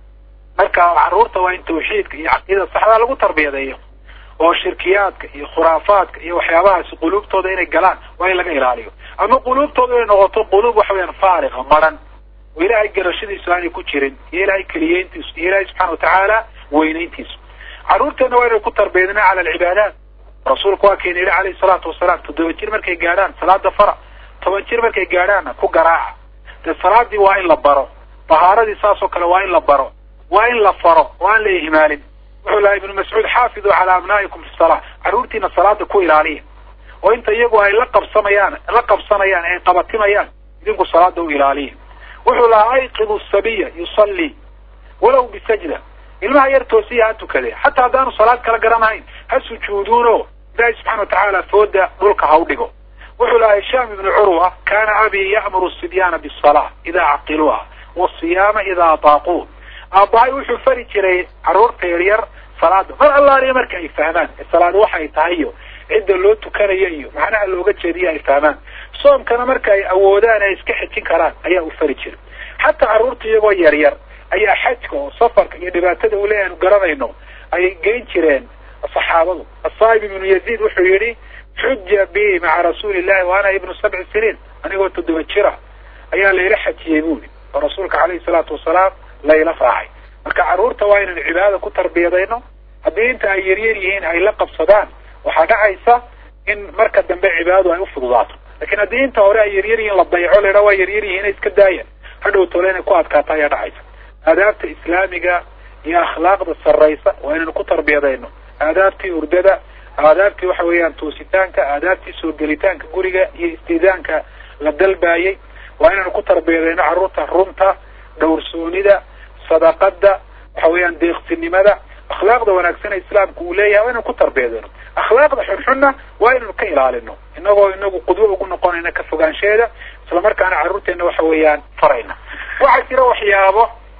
marka carruurta waa in tawxiidka iyo caqiidada saxdaa lagu tarbiyadeeyo oo shirkiyaadka iyo khuraafaadka iyo waxyaabahaasi quluubtooda inay galaan waa in laga ilaaliyo ama quluubtooda inay noqoto quluub waxa weyaan faariqa maran oo ilaahay garashadiisu aanay ku jirin iyo ilaahay keliyeyntiisu iyo ilaahay subxana watacaala weynayntiisu carruurteena waa inay ku tarbiyadna cala alcibaadaat rasuulku waa keena yihi alayhi salaatu wasalaam toddoba jir markay gaadhaan salaada fara toban jir markay gaadhaanna ku garaaca dee salaadii waa in la baro tahaaradii saasoo kale waa in la baro waa in la faro oo aan la ihmaalin wuxuu lahaa ibnu mascuud xaafiduu calaa abnaa'ikum fi salaa carruurtiina salaada ku ilaaliya oo inta iyagu ay la qabsamayaan la qabsanayaan ay qabatimayaan idinku salaada u ilaaliya wuxuu lahaa ayqidu sabiya yusallii walow bisajda ilmaha yar toosiya ha tukade xataa haddaanu salaad kala garanahayn ha sujuuduuno ilaahi subxana watacaala fooda dhulka ha u dhigo wuxuu lahaa hishaam ibnu curwa kaana abii ya'muru sibyaana bisalaa idaa caqiluuha wasiyaama idaa ataaquu aabbahay wuxuu fari jiray carruurta yaryar salaada mar allaaliya marka ay fahmaan salaad waxa ay tahay iyo cidda loo tukanayo iyo macnaha looga jeediyo ay fahmaan soomkana marka ay awoodaan ay iska xejin karaan ayaa u fari jiray xataa carruurta iyagoo yaryar ayaa xajka oo safarka iyo dhibaatada ule aanu garanayno ayay geyn jireen saxaabadu asaa'ib ibnu yaziid wuxuu yidhi xuja bi maca rasuuli illahi wa ana ibnu sabci siniin anigoo toddoba jira ayaa layla xajiyey buuli oo rasuulka calayhi salaatu wasalaam layla raacay marka carruurta waa inaynu cibaadada ku tarbiyadayno haddii inta ay yaryar yihiin ay la qabsadaan waxaa dhacaysa in marka dambe cibaadadu ay u fududaato lakin haddii inta hore ay yaryar yihiin la dayaco laydhaa waa yaryar yihiin iska daaya hadhow tole inay ku adkaato ayaa dhacaysa aadaabta islaamiga iyo akhlaaqda sarraysa waa inaynu ku tarbiyadayno aadaabtii urdada aadaabtii waxa weeyaan toositaanka aadaabtii soo gelitaanka guriga iyo istiidaanka la dalbaayey waa inaynu ku tarbiyadayno carruurta runta dhowrsoonida sadaqada waxa weeyaan deeqsinimada akhlaaqda wanaagsan ee islaamku uu leeyahay waa inaynu ku tarbiyadayno akhlaaqda xunxunna waa inaynu ka ilaalino inagoo inagu qudwo ugu noqonayna ka fogaansheeda islamarkaana carruurteena waxa weeyaan farayna waxaa jira waxyaabo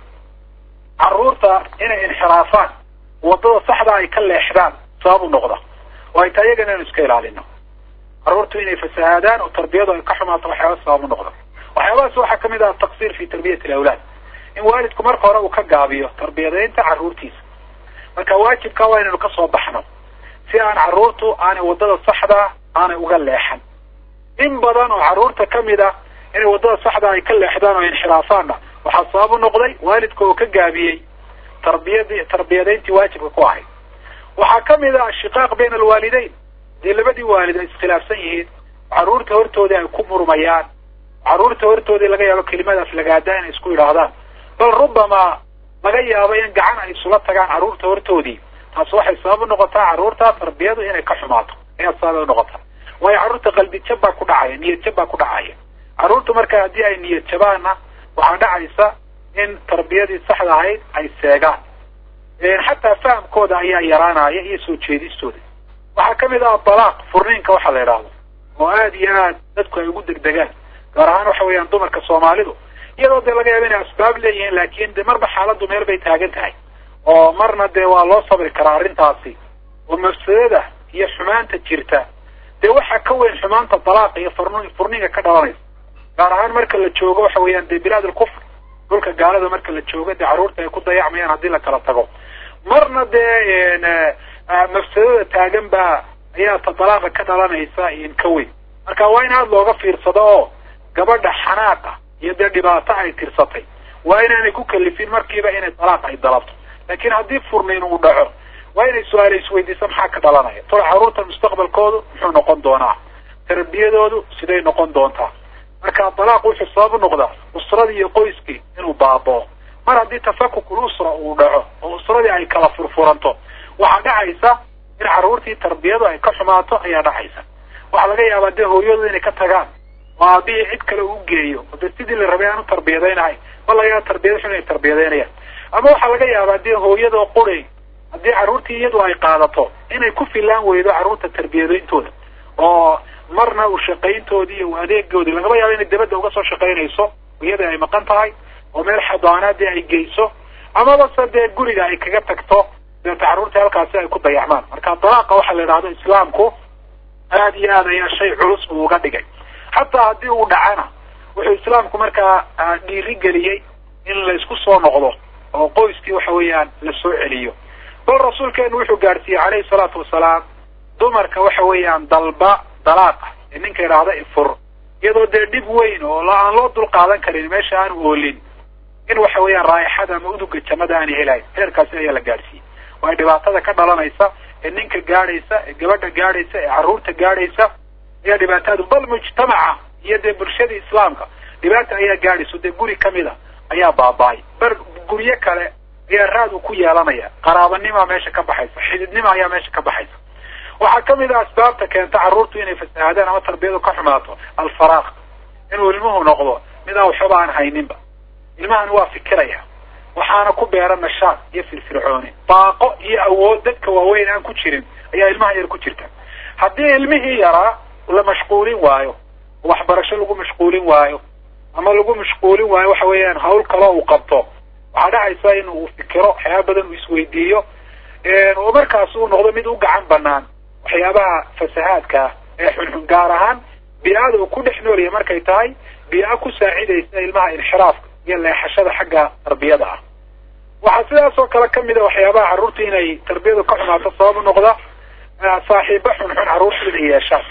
carruurta inay inxiraafaan waddada saxda ay ka leexdaan sabab u noqda oo ay tahay iyagana inaynu iska ilaalino carruurtu inay fasahaadaan oo tarbiyadu ay ka xumaato waxyaaba sabab u noqda waxyaabahaas waxaa kamid ah taqsir fi tarbiyati alawlaad in waalidku marka hore uu ka gaabiyo tarbiyadaynta carruurtiisa marka waajibka waa inaynu kasoo baxno si aan carruurtu aanay waddada saxda aanay uga leexan in badan oo carruurta kamid ah inay waddada saxda ay ka leexdaan oo inxiraafaanna waxaa sabab u noqday waalidka oo ka gaabiyey tarbiyadii tarbiyadayntii waajibka ku ahayd waxaa kamid ah ashiqaaq bayna alwaalideyn dee labadii waalid ay iskhilaafsan yihiin carruurta hortoodii ay ku murmayaan carruurta hortoodii laga yaabo kelimadaas lagaadaa inay isku yidhaahdaan bal rubbama laga yaabo in gacan ay isula tagaan carruurta hortoodii taas waxay sabab u noqotaa carruurta tarbiyadu inay ka xumaato ayaa sabab u noqotaa waayo carruurta qalbi jab baa ku dhacaya niyad jab baa ku dhacaya carruurta marka haddii ay niyad jabaanna waxaa dhacaysa in tarbiyadii saxda ahayd ay seegaan xataa fahamkooda ayaa yaraanaya iyo soo jeedistooda waxaa kamid ah dalaaq furniinka waxa la idhaahdo oo aada iyo aad dadku ay ugu degdegaan gaar ahaan waxa weeyaan dumarka soomaalidu iyadoo dee laga yaaba inay asbaab leeyihiin laakin de marba xaaladdu meel bay taagan tahay oo marna dee waa loo sabri karaa arrintaasi oo mafsadada iyo xumaanta jirta dee waxaa ka weyn xumaanta dalaaqa iyo furn furniinka ka dhalanaysa gaar ahaan marka la joogo waxa weeyaan dee bilaad alkufr dhulka gaalada marka la joogo dee carruurta ay ku dayacmayaan haddii la kala tago marna dee mafsadada taagan baa ayaa ta dalaaqa ka dhalanaysa in ka weyn marka waa in aada looga fiirsado oo gabadha xanaaqa iyo dee dhibaato ay tirsatay waa inaanay ku kalifin markiiba inay dalaaq ay dalabto laakiin haddii furniin uu dhaco waa inay su-aala isweydiisa maxaa ka dhalanaya tol carruurta mustaqbalkoodu muxuu noqon doonaa tarbiyadoodu siday noqon doontaa marka dalaaq wuxuu sabab noqdaa usradii iyo qoyskii inuu baaboo mar haddii tafakukul usra uu dhaco oo usradii ay kala furfuranto waxaa dhacaysa in carruurtii tarbiyadu ay ka xumaato ayaa dhacaysa waxaa laga yaabaa dee hooyadu inay ka tagaan oo aabihii cid kale uu geeyo oo dee sidii la rabay aan u tarbiyadaynahay ma laga yaaba tarbiyada xun inay tarbiyadaynayaan ama waxaa laga yaabaa dee hooyadoo quri haddii carruurtii iyadu ay qaadato inay ku filaan weydo carruurta tarbiyadayntooda oo marna u shaqayntoodii iyo adeegoodii lagaba yaabo inay dabadda uga soo shaqaynayso iyada ay maqan tahay oo meel xadaanaadii ay geyso amaba se dee guriga ay kaga tagto deeta carruurtii halkaasi ay ku dayacmaan marka dalaaqa waxaa la idhahdo islaamku aada iyo aad ayaa shay culus uu uga dhigay xataa haddii uu dhacana wuxuu islaamku markaa dhiiri geliyey in laysku soo noqdo oo qoyskii waxa weeyaan la soo celiyo bal rasuulkeenu wuxuu gaadhsiiyey calayhi salaatu wasalaam dumarka waxa weeyaan dalba dalaaqa ee ninka idhaahda ifur iyadoo dee dhib weyn oo aan loo dul qaadan karin meesha aan oolin in waxa weeyaan raaixada ama uduga jannada aanay helayn heerkaasi ayaa la gaadhsiiyey waayo dhibaatada ka dhalanaysa ee ninka gaadhaysa ee gabadha gaadhaysa ee carruurta gaadhaysa ayaa dhibaatadu bal mujtamaca iyo dee bulshadii islaamka dhibaata ayaa gaadhayso dee guri kamid a ayaa baaba-ay bar guryo kale ayaa raad uu ku yeelanaya qaraabanima meesha ka baxaysa xididnima ayaa meesha ka baxaysa waxaa kamid a asbaabta keenta carruurtu inay fasahaadaan ama tarbiyadu ka xumaato alfaraaq inuu ilmuhu noqdo mid aan waxba aan hayninba ilmahani waa fikiraya waxaana ku beera nashaad iyo firfircooni baaqo iyo awood dadka waaweyn aan ku jirin ayaa ilmaha yar ku jirta haddii ilmihii yaraa la mashquulin waayo waxbarasho lagu mashquulin waayo ama lagu mashquulin waayo waxa weeyaan hawl kaloo uu qabto waxaa dhacaysa in uu fikiro waxyaaba badan uu isweydiiyo oo markaas uu noqdo mid u gacan banaan waxyaabaha fasahaadka ah ee xunxun gaar ahaan bii-ada uu ku dhex noolaya markay tahay bii-a ku saacidaysa ilmaha inxiraafka iyo leexashada xagga tarbiyada ah waxaa sidaas oo kale kamid a waxyaabaha carruurta inay tarbiyadu ka xumaato sabab u noqda saaxiibo xunxun carruurta inay yeeshaan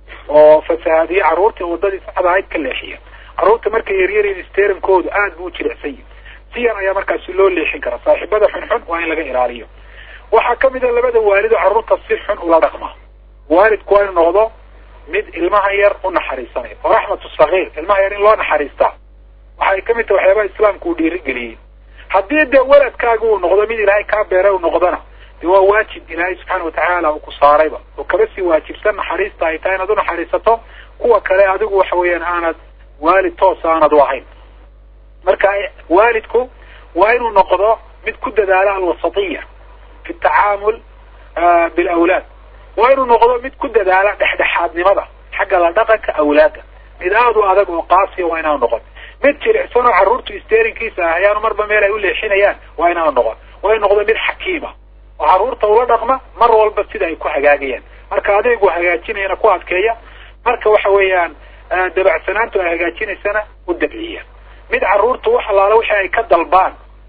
oo fasahaadiye carruurtii wadadii saxda ahayd ka leexiya carruurta markay yaryariin steerankoodu aad buu u jilicsan yihi si yar ayaa markaasi loo leexin karaa saaxiibada xunxun waa in laga ilaaliyo waxaa kamid a labada waalido carruurta si xun ula dhaqma waalidku waa inu noqdo mid ilmaha yar u naxariisanaya oo raxmatu sagiir ilmaha yar in loo naxariistaa waxay kamid tahay waxyaabaha islaamku uu dhiirigeliyey haddii dee waladkaaga uu noqdo mid ilaahay kaa beeray u noqdona de waa waajib ilaahay subxaana watacaala uu ku saarayba oo kaba sii waajibsan naxariista ay tahay inaad u naxariisato kuwa kale adigu waxa weeyaan aanad waalid toosa aanad u ahayn marka waalidku waa inuu noqdo mid ku dadaala alwasatiya fi tacaamul bilawlaad waa inuu noqdo mid ku dadaala dhexdhexaadnimada xagga la dhaqanka awlaadda mid aada u adag oo qaasiya waa inaanu noqon mid jilicsan oo carruurtu steerinkiisa ah ayaanu marba meel ay u leexinayaan waa inaanu noqon waa inu noqdo mid xakiima oo carruurta ula dhaqma mar walba sida ay ku hagaagayaan marka adeegu hagaajinayana ku adkeeya marka waxa weeyaan dabacsanaantu ay hagaajinaysana u dabciya mid carruurta wax allaala wixii ay ka dalbaan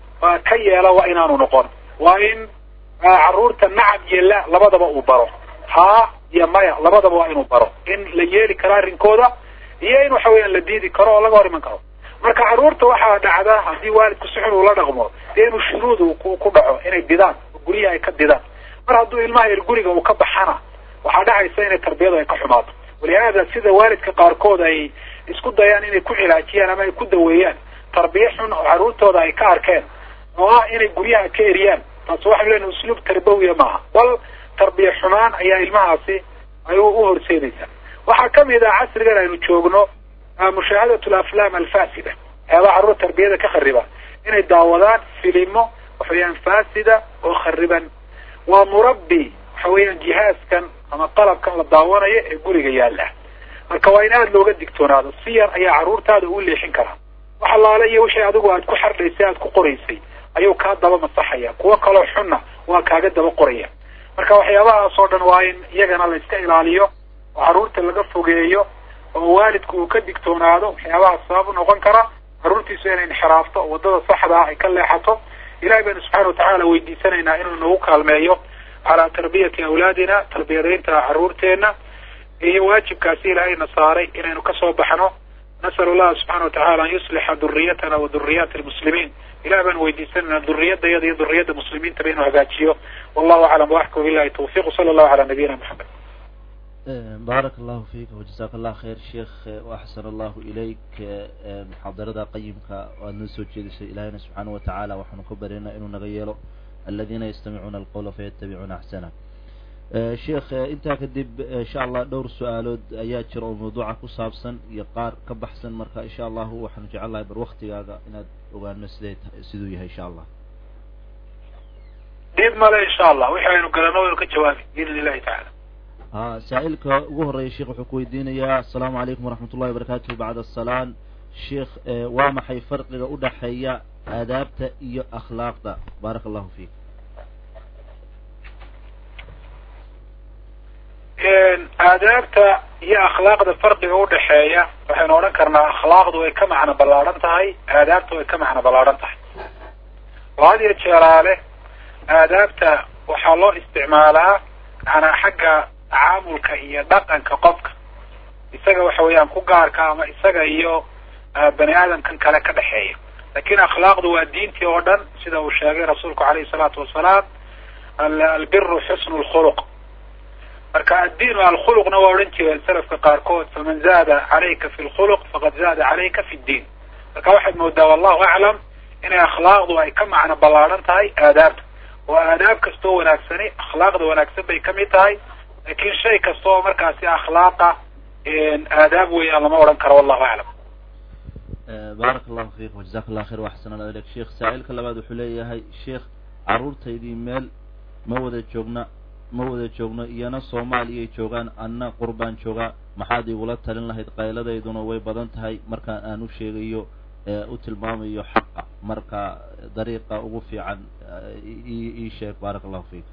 ka yeela waa inaanu noqon waa in carruurta nacam iyo la labadaba uu baro haa iyo maya labadaba waa inuu baro in la yeeli karo arrinkooda iyo in waxa weeyaan la diidi karo oo laga hor iman karo marka carruurta waxaa dhacda haddii waalidku si xun ula dhaqmo dee inuu shuruud ku ku dhaco inay didaan oo guryaha ay ka didaan mar hadduu ilmaha yar guriga uu ka baxana waxaa dhacaysa inay tarbiyadu ay ka xumaato walihaada sida waalidka qaarkood ay isku dayaan inay ku cilaajiyaan ama ay ku daweeyaan tarbiye xun oo carruurtooda ay ka arkeen oo ah inay guryaha ka eriyaan taasi waxaynu leenahay usluub tarbawiya maaha bal tarbiye xumaan ayaa ilmahaasi ay u horseedaysaa waxaa kamid ah casrigan aynu joogno mushaahadat alaflaam alfasida waxyaabaha carruur tarbiyada ka khariba inay daawadaan filimo waxa weeyaan fasida oo khariban waa murabbi waxa weeyaan jihaaskan ama qalabkan la daawanayo ee guriga yaalla marka waa in aada looga digtoonaado si yar ayaa carruurtaada ugu leexin karaa wax allaale iyo wixii adigu aad ku xardhaysay aad ku qoraysay ayuu kaa daba masaxaya kuwo kaloo xunna waa kaaga daba qoraya marka waxyaabahaas oo dhan waa in iyagana la iska ilaaliyo oo carruurta laga fogeeyo oo waalidku uu ka digtoonaado waxyaabaha sabab u noqon kara carruurtiisu inay inxiraafto oo waddada saxda ah ay ka leexato ilahay baynu subxana watacaala weydiisanaynaa inuu nagu kaalmeeyo calaa tarbiyati awlaadina tarbiyadaynta carruurteenna iyo waajibkaasi ilaahayna saaray inaynu kasoo baxno nasal allaha subxana watacala an yuslixa duriyatana wa duriyati lmuslimiin ilahi baanu weydiisanayna duriyadayada iyo duriyadda muslimiintaba inuu hagaajiyo wallahu aclam waxkum billahi tawfiq sala allahu cala nabiyina moxamed baarak allahu fiik wajazak allah khayr sheekh waaxsan allahu ilayk muxaadarada qayimka o aad noo soo jeedisay ilahayna subxaana wa tacaala waxaanu ka baryaynaa inuu naga yeelo aladiina yastamicuuna alqawla fayatabicuuna axsana sheekh intaa kadib insha allah dhowr su-aalood ayaa jira oo mawduuca ku saabsan iyo qaar ka baxsan marka insha allahu waxaanu jecel lahay bar waktigaaga inaad ogaano siday siduu yahay insha allah dib male insha allah wixii aynu galano waynu ka jawaabi biidn illahi tacala a saa-ilka ugu horeeya sheekh wuxuu ku weydiinayaa asalaamu calaykum waraxmat ullahi wabarakatuh bacda asalaan sheekh waa maxay farqiga udhaxeeya aadaabta iyo akhlaaqda baaraka allahu fiik aadaabta iyo akhlaaqda farqiga udhaxeeya waxaynu odhan karnaa akhlaaqdu way ka macno ballaadhan tahay aadaabta way ka macno ballaadhan tahay oo had iyo jeeraale aadaabta waxaa loo isticmaalaa manaa xagga tacaamulka iyo dhaqanka qofka isaga waxa weeyaan ku gaarka ama isaga iyo bani aadamkan kale ka dhexeeya lakin akhlaaqdu waa diintii oo dhan sida uu sheegay rasuulku alayhi salaatu wasalaam albiru xusnu lkhuluq marka addiinu alkhuluqna waa odhan jireen salafka qaarkood faman zaada calayka fi lkhuluq faqad zaada calayka fi ddiin marka waxaad moodaa wallahu aclam inay akhlaaqdu ay ka macno ballaadhan tahay aadaabta oo aadaab kastoo wanaagsani akhlaaqda wanaagsan bay kamid tahay lakin shay kasta oo markaasi akhlaaqa aadaab weeyaan lama odhan karo wallahu aclam baarak allahu fiik wajazak allah khayr waxsan allah ilayk sheekh saa-ilka labaad wuxuu leeyahay sheekh carruurtaydii meel ma wada joogna ma wada joogno iyana soomaaliyay joogaan anna qurbaan joogaa maxaad igula talin lahayd qayladayduna way badan tahay markaan aan u sheegayo u tilmaamayo xaqa marka dariiqa ugu fiican ii sheeg baarak allahu fiik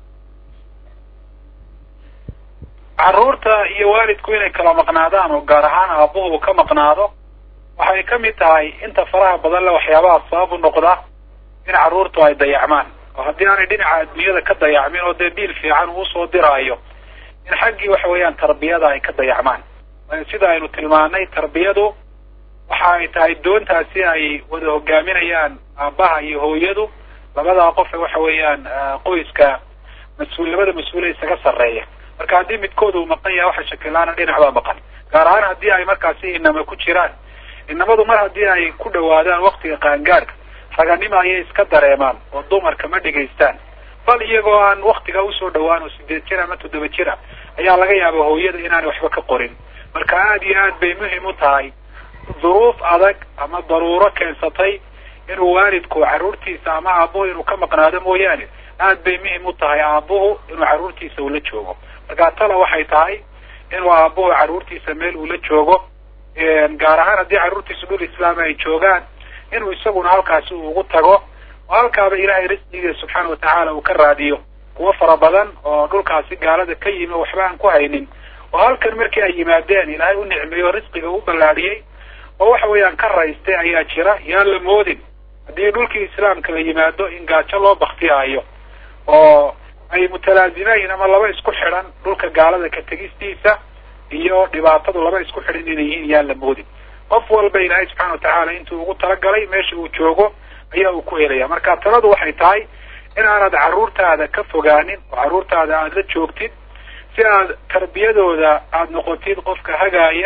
carruurta iyo waalidku inay kala maqnaadaan oo gaar ahaan aabuhu ka maqnaado waxay kamid tahay inta faraha badan le waxyaabaha sabab u noqda in carruurtu ay dayacmaan oo haddii aanay dhinaca adduunyada ka dayacmin oo dee biil fiican uu soo diraayo in xaggii waxa weeyaan tarbiyada ay ka dayacmaan sida aynu tilmaanay tarbiyadu waxa ay tahay doontaasi ay wada hogaaminayaan aabbaha iyo hooyadu labadaa qofe waxa weeyaan qoyska mas-uul labada mas-uule isaga sarreeya marka haddii midkood uu maqan yahay waxa shakilaana dhinac baa maqan gaar ahaan haddii ay markaasi inama ku jiraan inamadu mar haddii ay ku dhawaadaan waktiga qaangaadhka raganimo ayay iska dareemaan oo dumarka ma dhegaystaan bal iyagoo aan waktiga usoo dhawaan oo sideed jir ama toddoba jira ayaa laga yaaba hooyada inaanay waxba ka qorin marka aada iyo aad bay muhim u tahay duruuf adag ama daruuro keensatay inuu waalidku carruurtiisa ama aabuhu inuu ka maqnaado mooyaane aad bay muhim u tahay aabuhu inuu carruurtiisa ula joogo marka tala waxay tahay inuu aabuhu carruurtiisa meel ula joogo gaar ahaan haddii carruurtiisa dhul islaam ay joogaan inuu isaguna halkaasi uu ugu tago oo halkaaba ilaahay risqigiisa subxaana watacaala uu ka raadiyo kuwo fara badan oo dhulkaasi gaalada ka yimi oo waxba aan ku haynin oo halkan markii ay yimaadeen ilaahay u nicmeeyo risqiga u ballaadhiyey oo waxa weeyaan ka raystay ayaa jira yaan la moodin haddii dhulkii islaamka la yimaado in gaajo loo baktiyaayo oo ay mutalaazimeyn ama laba isku xidhan dhulka gaalada ka tegistiisa iyo dhibaatadu laba isku xidhan inay yihiin yaan la moodin qof walba ilaahay subxana watacaala intuu ugu talagalay meesha uu joogo ayaa uu ku helaya marka taladu waxay tahay in aanad carruurtaada ka fogaanin oo carruurtaada aada la joogtid si aad tarbiyadooda aada noqotid qofka hagaaya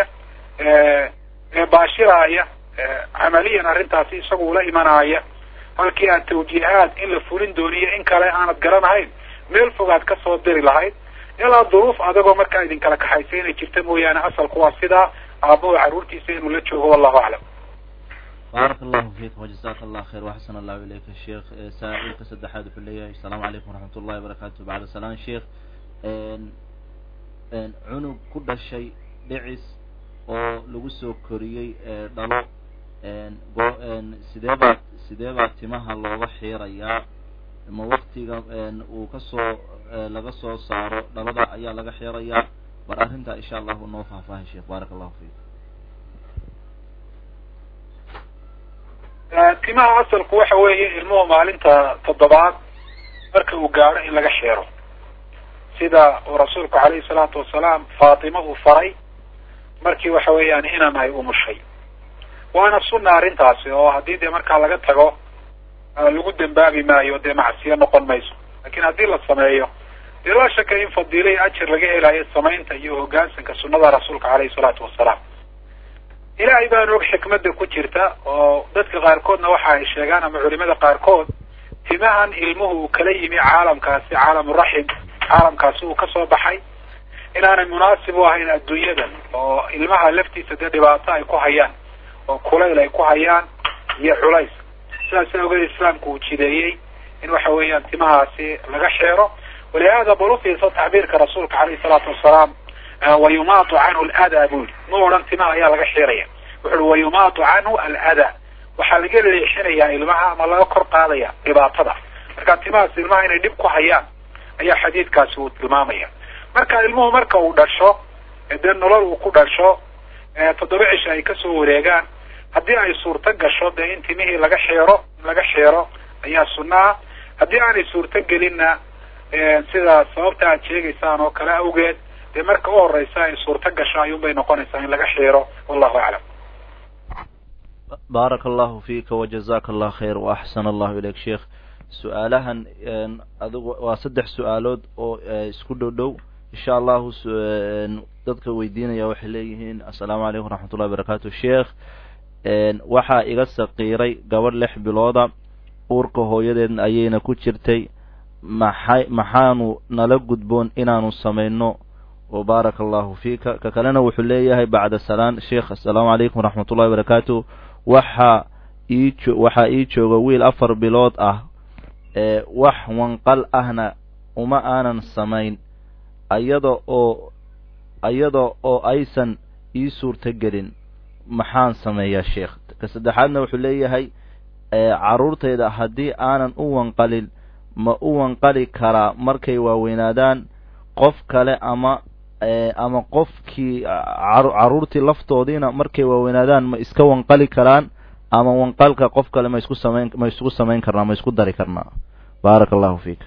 ee baashiraaya camaliyan arrintaasi isagu ula imanaya halkii aad tawjiihaad in la fulin dooniyo in kale aanad garanahayn meel fogaad kasoo diri lahayd ilaa duruuf adagoo markaa idinkala kaxaysa inay jirta mooyaane asalku waa sidaa aabbahu carruurtiisa inuu la joogo wallahu aclam baarak allahu fiik wajazaka allah khayr waxsan allahu ilayka sheekh saa-ilka saddexaad wuxuu leeyahay asalaamu calaykum waraxmat ullahi wabarakatu bacda salaan sheekh cunug ku dhashay dhicis oo lagu soo koriyey dhalo go sidee baa sidee baa timaha looga xiirayaa ma waktiga uu kasoo laga soo saaro dhalada ayaa laga xiirayaa bar arrintaa insha allahu noo faahfaahay sheekh baarak allahu fiik timaha asalku waxa weeye ilmuhu maalinta toddobaad marka uu gaadho in laga xeero sida uu rasuulku calayhi salaatu wasalaam faatima uu faray markii waxa weeyaan inan ay umushay waana sunna arrintaasi oo haddii dee markaa laga tago lagu dembaabi maayo dee macsiyo noqon mayso lakin haddii la sameeyo dee laa shaka in fadiilo iyo ajir laga helayo samaynta iyo hoggaansanka sunnada rasuulka calayhi salaatu wasalaam ilaahay baan og xikmadda ku jirta oo dadka qaarkoodna waxa ay sheegaan ama culimada qaarkood timahan ilmuhu uu kala yimi caalamkaasi caalamuraxim caalamkaasi uu kasoo baxay inaanay munaasib u ahayn adduunyadan oo ilmaha laftiisa dee dhibaato ay ku hayaan oo kulayl ay ku hayaan iyo culays sidaas awgeed islaamku uu jideeyey in waxa weeyaan timahaasi laga xeero walihada bal ufiirsa tacbiirka rasuulka calayhi salaatu wasalaam wayumaatu canhu aladaa buu yihi ma odhan timaha ayaa laga xiiraya wuxu uhi wayumaatu canhu aladaa waxaa laga leexinayaa ilmaha ama laga kor qaadaya dhibaatada marka timahaas ilmaha inay dhib ku hayaan ayaa xadiidkaasi uu tilmaamaya marka ilmuhu marka uu dhasho dee nolol uu ku dhasho toddoba cisha ay kasoo wareegaan haddii ay suurto gasho dee in timihii laga xeero laga xeero ayaa sunnaha haddii aanay suurto gelinna sida sababta aad sheegaysaan oo kale awgeed dee marka u horeysa ay suurto gasho ayuunbay noqonaysaa in laga xeero wallahu aclam baaraka allahu fiika wajazaka allah khayr waaxsana allahu ilayk sheekh su-aalahan adigu waa saddex su-aalood oo isku dhow dhow insha allahu dadka weydiinaya waxay leeyihiin assalaamu calaykum waraxmatullahi wabarakatu sheekh waxaa iga saqiiray gabadh lix bilooda uurka hooyadeed ayayna ku jirtay maxay maxaanu nala gudboon inaanu samayno baaraka allahu fiika ka kalena wuxuu leeyahay bacda salaan sheekh assalaamu calaykum waraxmat ullahi wabarakaatu waxaa ii waxaa ii jooga wiil afar bilood ah ee wax wanqal ahna uma aanan samayn ayada oo ayada oo aysan ii suurto gelin maxaan sameeyaa sheekh ka saddexaadna wuxuu leeyahay carruurtayda haddii aanan u wanqalin ma u wanqali karaa markay waaweynaadaan qof kale ama ama qofkii carruurtii laftoodiina markay waaweynaadaan ma iska wanqali karaan ama wanqalka qof kale ma isku samayn ma isku samayn karnaa ma isku dari karnaa baaraka allahu fiik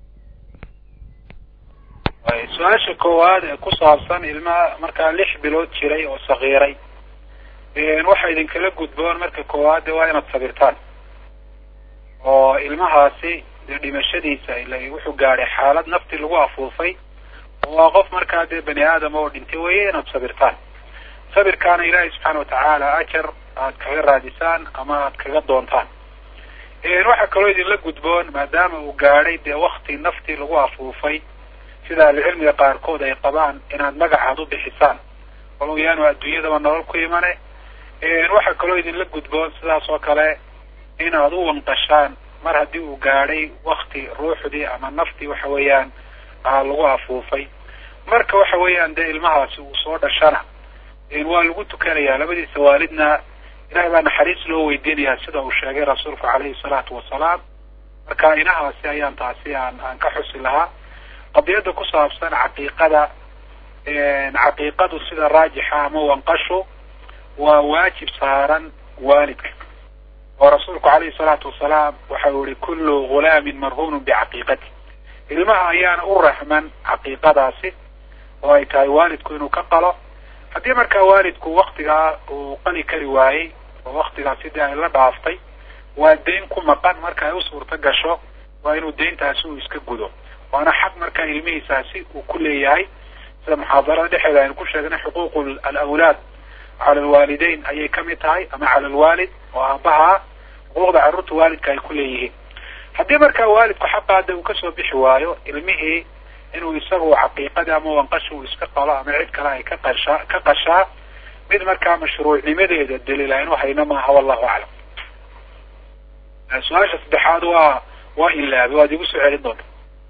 su-aasha koowaad ee ku saabsan ilmaha markaa lix bilood jiray oo sakiiray waxa idinkala gudboon marka koowaad de waa inaad sabirtaan oo ilmahaasi dee dhimashadiisa ila wuxuu gaadhay xaalad nafti lagu afuufay waa qof markaa dee bani aadam oo dhintay weeye inaad sabirtaan sabirkaana ilaahay subxaana watacaala ajar aad kaga raadisaan ama aad kaga doontaan waxaa kaloo idinla gudboon maadaama uu gaadhay dee wakti naftii lagu afuufay sida ahlucilmiga qaarkood ay qabaan inaad magacaad u bixisaan walow yaanu adduunyadaba nolol ku imane waxaa kaloo idinla gudboon sidaas oo kale inaad u wanqashaan mar haddii uu gaadhay wakti ruuxdii ama naftii waxa weeyaan lagu afuufay marka waxa weeyaan dee ilmahaasi uu soo dhashana waa lagu tukanayaa labadiisa waalidna ilahay baa naxariis loo weydiinayaa sida uu sheegay rasuulku calayhi salaatu wasalaam marka inahaasi ayaan taasi aan aan ka xusi lahaa qadiyadda ku saabsan caqiiqada caqiiqadu sida raajixa ama wanqashu waa waajib saaran waalidka oo rasuulku calayhi salaatu wasalaam waxa uu yihi kullu ghulaamin marhuunun bicaqiiqati ilmaha ayaana u raxman caqiiqadaasi oo ay tahay waalidku inuu ka qalo haddii markaa waalidku waktigaa uu qali kari waayey oo waktigaasi dee ay la dhaaftay waa dayn ku maqan marka ay u suurto gasho waa inuu dayntaasi uu iska gudo waana xaq markaa ilmihiisaasi uu ku leeyahay sida muxaadarada dhexeeda aynu ku sheegnay xuquuq alawlaad cala alwaalideyn ayay kamid tahay ama cala alwaalid oo aabaha xuquuqda carruurta waalidka ay ku leeyihiin haddii markaa waalidku xaqaada uu kasoo bixi waayo ilmihii inuu isagu caqiiqadii ama wanqasha uu iska qalo ama cid kale ay ka qashaa ka qashaa mid markaa mashruucnimadeeda daliil aynu hayno maaha wallahu aclam su-aasha saddexaad waa waa ilaabi waad igu soo celin doonta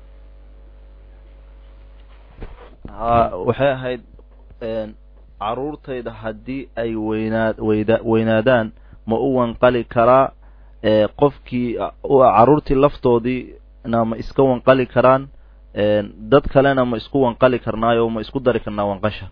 ha waxay ahayd caruurtayda haddii ay weynaad weyda weynaadaan ma u wanqali karaa qofkii caruurtii laftoodiina ma iska wanqali karaan dad kalena ma isku wanqali karnaayo ma isku dari karnaa wanqasha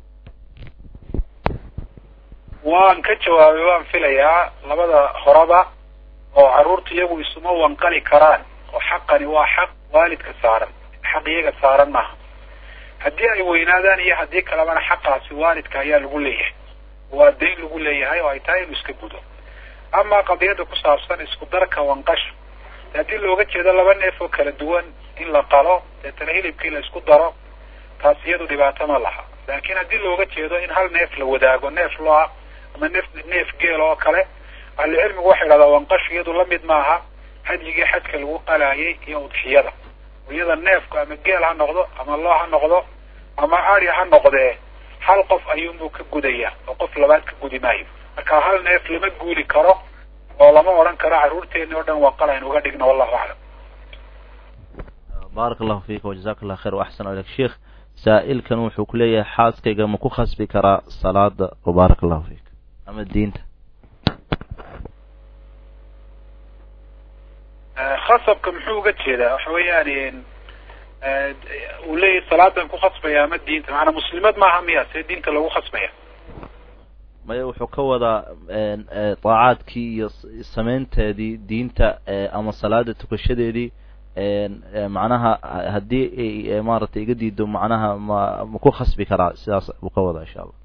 waan ka jawaabay waan filayaa labada horeba oo carruurta iyagu isuma wanqali karaan oo xaqani waa xaq waalidka saaran xaq iyaga saaran maaha haddii ay weynaadaan iyo haddii kalebana xaqaasi waalidka ayaa lagu leeyahay waa dayn lagu leeyahay oo ay tahay inuu iska gudo ama qadiyadda ku saabsan isku darka wanqasha haddii looga jeedo laba neef oo kala duwan in la qalo deetana hilibkii la isku daro taas iyadu dhibaato ma laha laakiin haddii looga jeedo in hal neef la wadaago neef loo ama neef neef geel oo kale ahlucilmigu waxay idhahdaa wanqashu iyadu lamid maaha hadyigii xajka lagu qalaayay iyo udxiyada iyada neefku ama geel ha noqdo ama loo ha noqdo ama ari ha noqdee hal qof ayuunbuu ka gudayaa oo qof labaad ka gudi maayo marka hal neef lama guuli karo oo lama odhan karo carruurteeni oo dhan wanqal aynu uga dhigno wallahu aclam baaraka allahu fiika wajazaka allah khayr waaxsan aleyk sheikh saa'ilkan wuxuu ku leeyahay xaaskayga ma ku khasbi karaa salaada baaraka allahu fiik ama diinta khasabka muxuu uga jeedaa waxa weeyaan uu leeyahay salaadan ku khasbaya ama diinta macanaa muslimad maaha miya see diinta lagu khasbaya maya wuxuu ka wadaa daacaadkii iyo samaynteedii diinta ama salaada tukashadeedii macnaha haddii ay maaragtay iga diido macnaha ma ma ku khasbi karaa sidaas buu ka wadaa insha allah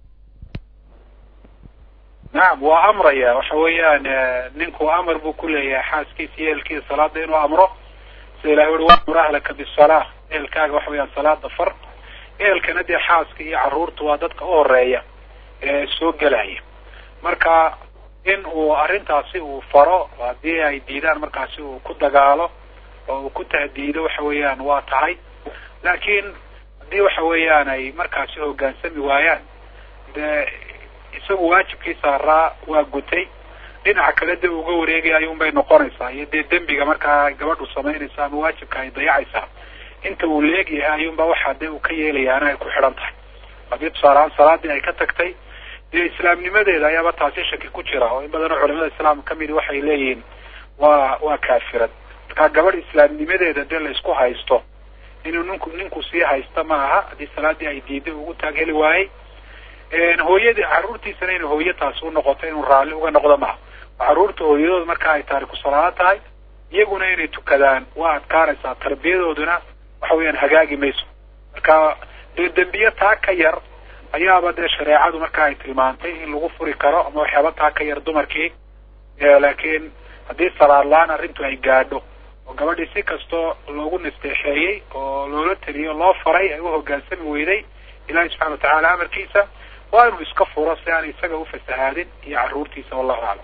nacam waa amraya waxa weeyaan ninku amar buu ku leeyahay xaaskiisa iyo ehelkiisa salaada inuu amro sida ilahi uri wamur ahlaka bisalaa ehelkaaga waxa weeyaan salaada far ehelkana dee xaaska iyo carruurta waa dadka u horeeya ee soo gelaya marka in uu arrintaasi uu faro haddii ay diidaan markaasi uu ku dagaalo oo uu ku tahdiido waxa weeyaan waa tahay laakiin haddii waxa weeyaan ay markaasi hoggaansami waayaan dee isagu waajibkii saaraa waa gutay dhinaca kale de uga wareegaya ayuun bay noqonaysaa iyo dee dembiga markaa gabadhu samaynaysa ama waajibka ay dayacaysaa inta uu leegyahay ayuunba waxaa dee uu ka yeelayaana ay ku xidhan tahay haddii tusaalehaan salaadii ay ka tagtay dee islaamnimadeeda ayaaba taasi shaki ku jira oo in badan oo culamada islaamka kamidi waxay leeyihiin waa waa kaafirad markaa gabadh islaamnimadeeda dee la isku haysto inuu ninku ninku sii haysta ma aha haddii salaadii ay diiday ugu taag heli waayey hooyadii carruurtiisana inay hooyo taasi u noqoto inuu raalli uga noqdo maaha carruurta hooyadooda marka ay taariku salaado tahay iyaguna inay tukadaan waa adkaanaysaa tarbiyadooduna waxa weeyaan hagaagi mayso marka dee dembiye taa ka yar ayaaba dee shareecadu marka ay tilmaantay in lagu furi karo ama waxyaaba taa ka yar dumarkii laakiin haddii salaad la-aan arrintu ay gaadho oo gabadhii si kastoo loogu nasteexeeyey oo loola teliyo loo faray ay u hoggaansami weyday ilahi subxana watacaala amarkiisa waa inuu iska furo si aan isaga ufasahaadin iyo carruurtiisa wallahu aclam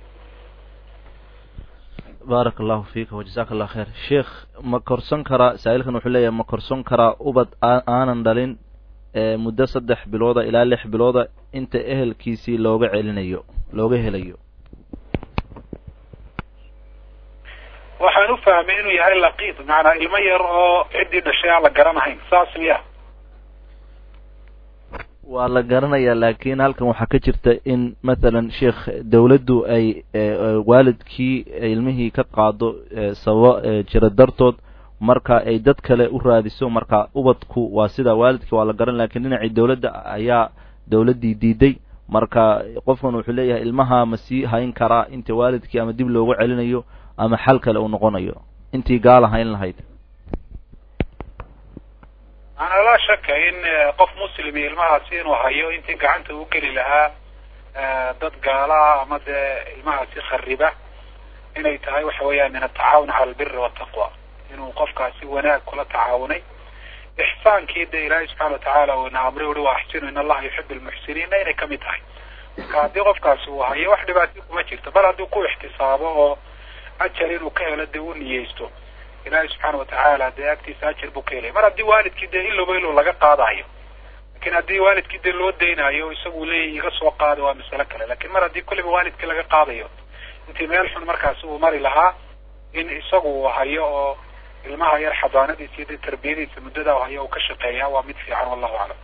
baaraka allahu fiika wajazaka allah khayr sheikh ma korson karaa saa-iilkan wuxuu leeyahay ma korson karaa ubad aanan dhalin muddo saddex bilooda ilaa lix bilooda inta ehelkiisii looga celinayo looga helayo waxaan u fahmay inuu yahay laqiid macanaa ilmo yar oo ciddii dhashay aan la garanahayn saas miya waa la garanayaa laakiin halkan waxaa ka jirta in mathalan sheikh dawladdu ay waalidkii ilmihii ka qaado sababo jira dartood marka ay dad kale u raadiso marka ubadku waa sida waalidkii waa la garan lakiin dhinacii dawladda ayaa dawladdii diiday marka qofkan wuxuu leeyahay ilmaha ma sii hayn karaa inta waalidkii ama dib loogu celinayo ama xal kale uu noqonayo intii gaala hayn lahayd maanaa laa shaka in qof muslimi ilmahaasi inuu hayo intii gacanta u geli lahaa dad gaalaha ama dee ilmahaasi khariba inay tahay waxa weeyaan min atacaawun cala albiri wataqwa inuu qofkaasi wanaag kula tacaawunay ixsaankii dee ilaahay subxana watacaala uuna amray uri wa axsinu in allaha yuxibu lmuxsiniina inay kamid tahay marka haddii qofkaasi uu hayo wax dhibaatay kuma jirto bal haddii ku ixtisaabo oo ajar inuu ka helo dee u niyeysto ilaahay subxaana watacaala dee agtiisa ajar buu ka helaya mar haddii waalidkii dee ilowba ilow laga qaadayo lakin haddii waalidkii dee loo daynayo isagu leeyahy iga soo qaada waa masalo kale lakin mar haddii kulliba waalidkii laga qaadayo intii meel xun markaasi uu mari lahaa in isagu uu hayo oo ilmaha yar xadaanadiisa iyo dee tarbiyadiisa muddada u hayo uu ka shaqeeya waa mid fiican wallahu aclam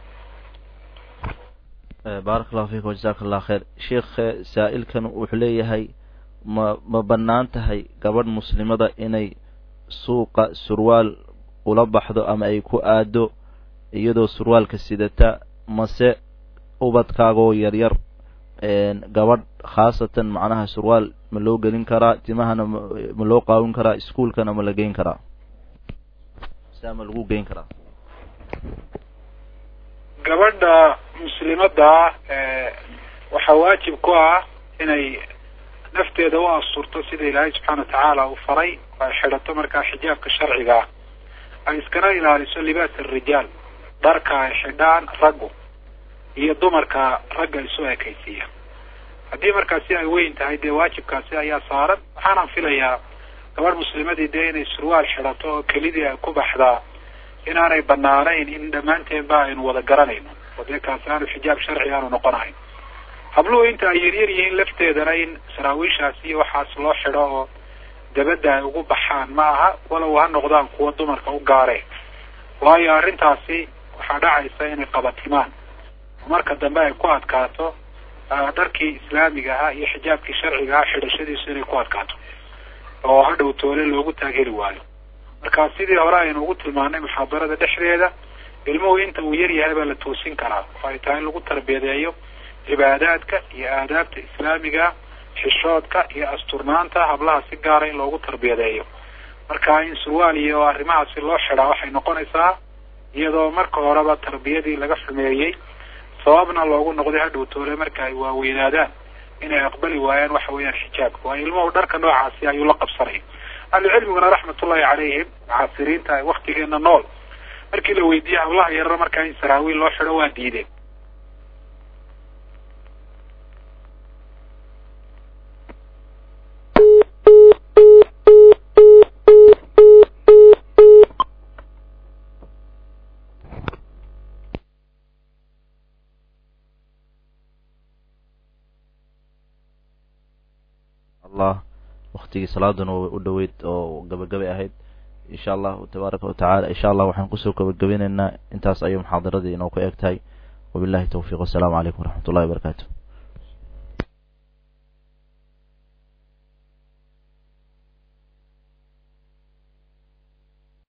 baarak allahu fiikum wajazaka allah khayr sheikh saa-ilkan wuxuu leeyahay ma ma bannaan tahay gabadh muslimada inay suuqa surwaal ula baxdo ama ay ku aado iyadoo surwaalka sidata mase ubadkaagoo yaryar gabadh khaasatan macnaha surwaal ma loo gelin karaa timahana ma loo qaawin karaa iskuolkana ma la geyn karaa saa ma lagu geyn karaa gabadha muslimada waxaa waajib ku ah inay nafteeda u asurto sida ilaahay subxaana watacaala uu faray oo ay xidhato markaa xijaabka sharcigaa ay iskana ilaaliso libaas arijaal dharka ay xidhaan raggu iyo dumarka ragga isu ekaysiiya haddii markaasi ay weyn tahay dee waajibkaasi ayaa saaran waxaanaan filayaa gabadh muslimadii dee inay surwaal xidhato oo kelidii ay ku baxdaa inaanay banaanayn in dhammaanteen ba aynu wada garanayno oo dee kaasi aanu xijaab sharci aanu noqonahayn habluhu inta ay yaryar yihiin lafteedana in saraawiishaasi iyo waxaas loo xidho oo dabadda ay ugu baxaan ma aha walow ha noqdaan kuwa dumarka u gaareen waayo arrintaasi waxaa dhacaysa inay qabatimaan oo marka dambe ay ku adkaato dharkii islaamiga ahaa iyo xijaabkii sharciga ahaa xidhashadiisu inay ku adkaato oo hadhow toole loogu taagheli waayo marka sidii hore aynu ugu tilmaanay muxaadarada dhexdeeda ilmuhu inta uu yar yahay baa la toosin karaa oo ay tahay in lagu tarbiyadeeyo cibaadaadka iyo aadaabta islaamiga xishoodka iyo asturnaanta hablaha si gaara in loogu tarbiyadeeyo marka in surwaal iyo arrimahaasi loo xidhaa waxay noqonaysaa iyadoo marka horeba tarbiyadii laga xumeeyey sababna loogu noqday hadhow toole marka ay waaweynaadaan inay aqbali waayaan waxa weeyaan xijaabka waayo ilmuhu dharka noocaasi ayuu la qabsanaya ahlucilmiguna raxmatullahi calayhim mucaasiriinta waktigeena nool markii la weydiiyey hablaha yarara markaa in saraawiil loo xidho waa diideen allah waktigii salaaduna way u dhoweyd oo gabagabay ahayd insha allahu tabaaraka watacaala insha allah waxaan kusoo gabagabinaynaa intaas ayuu muxaadaradii inoo ku eg tahay wabillahi tawfiiq wasalaamu calaykum waraxmat ullahi wabarakaatu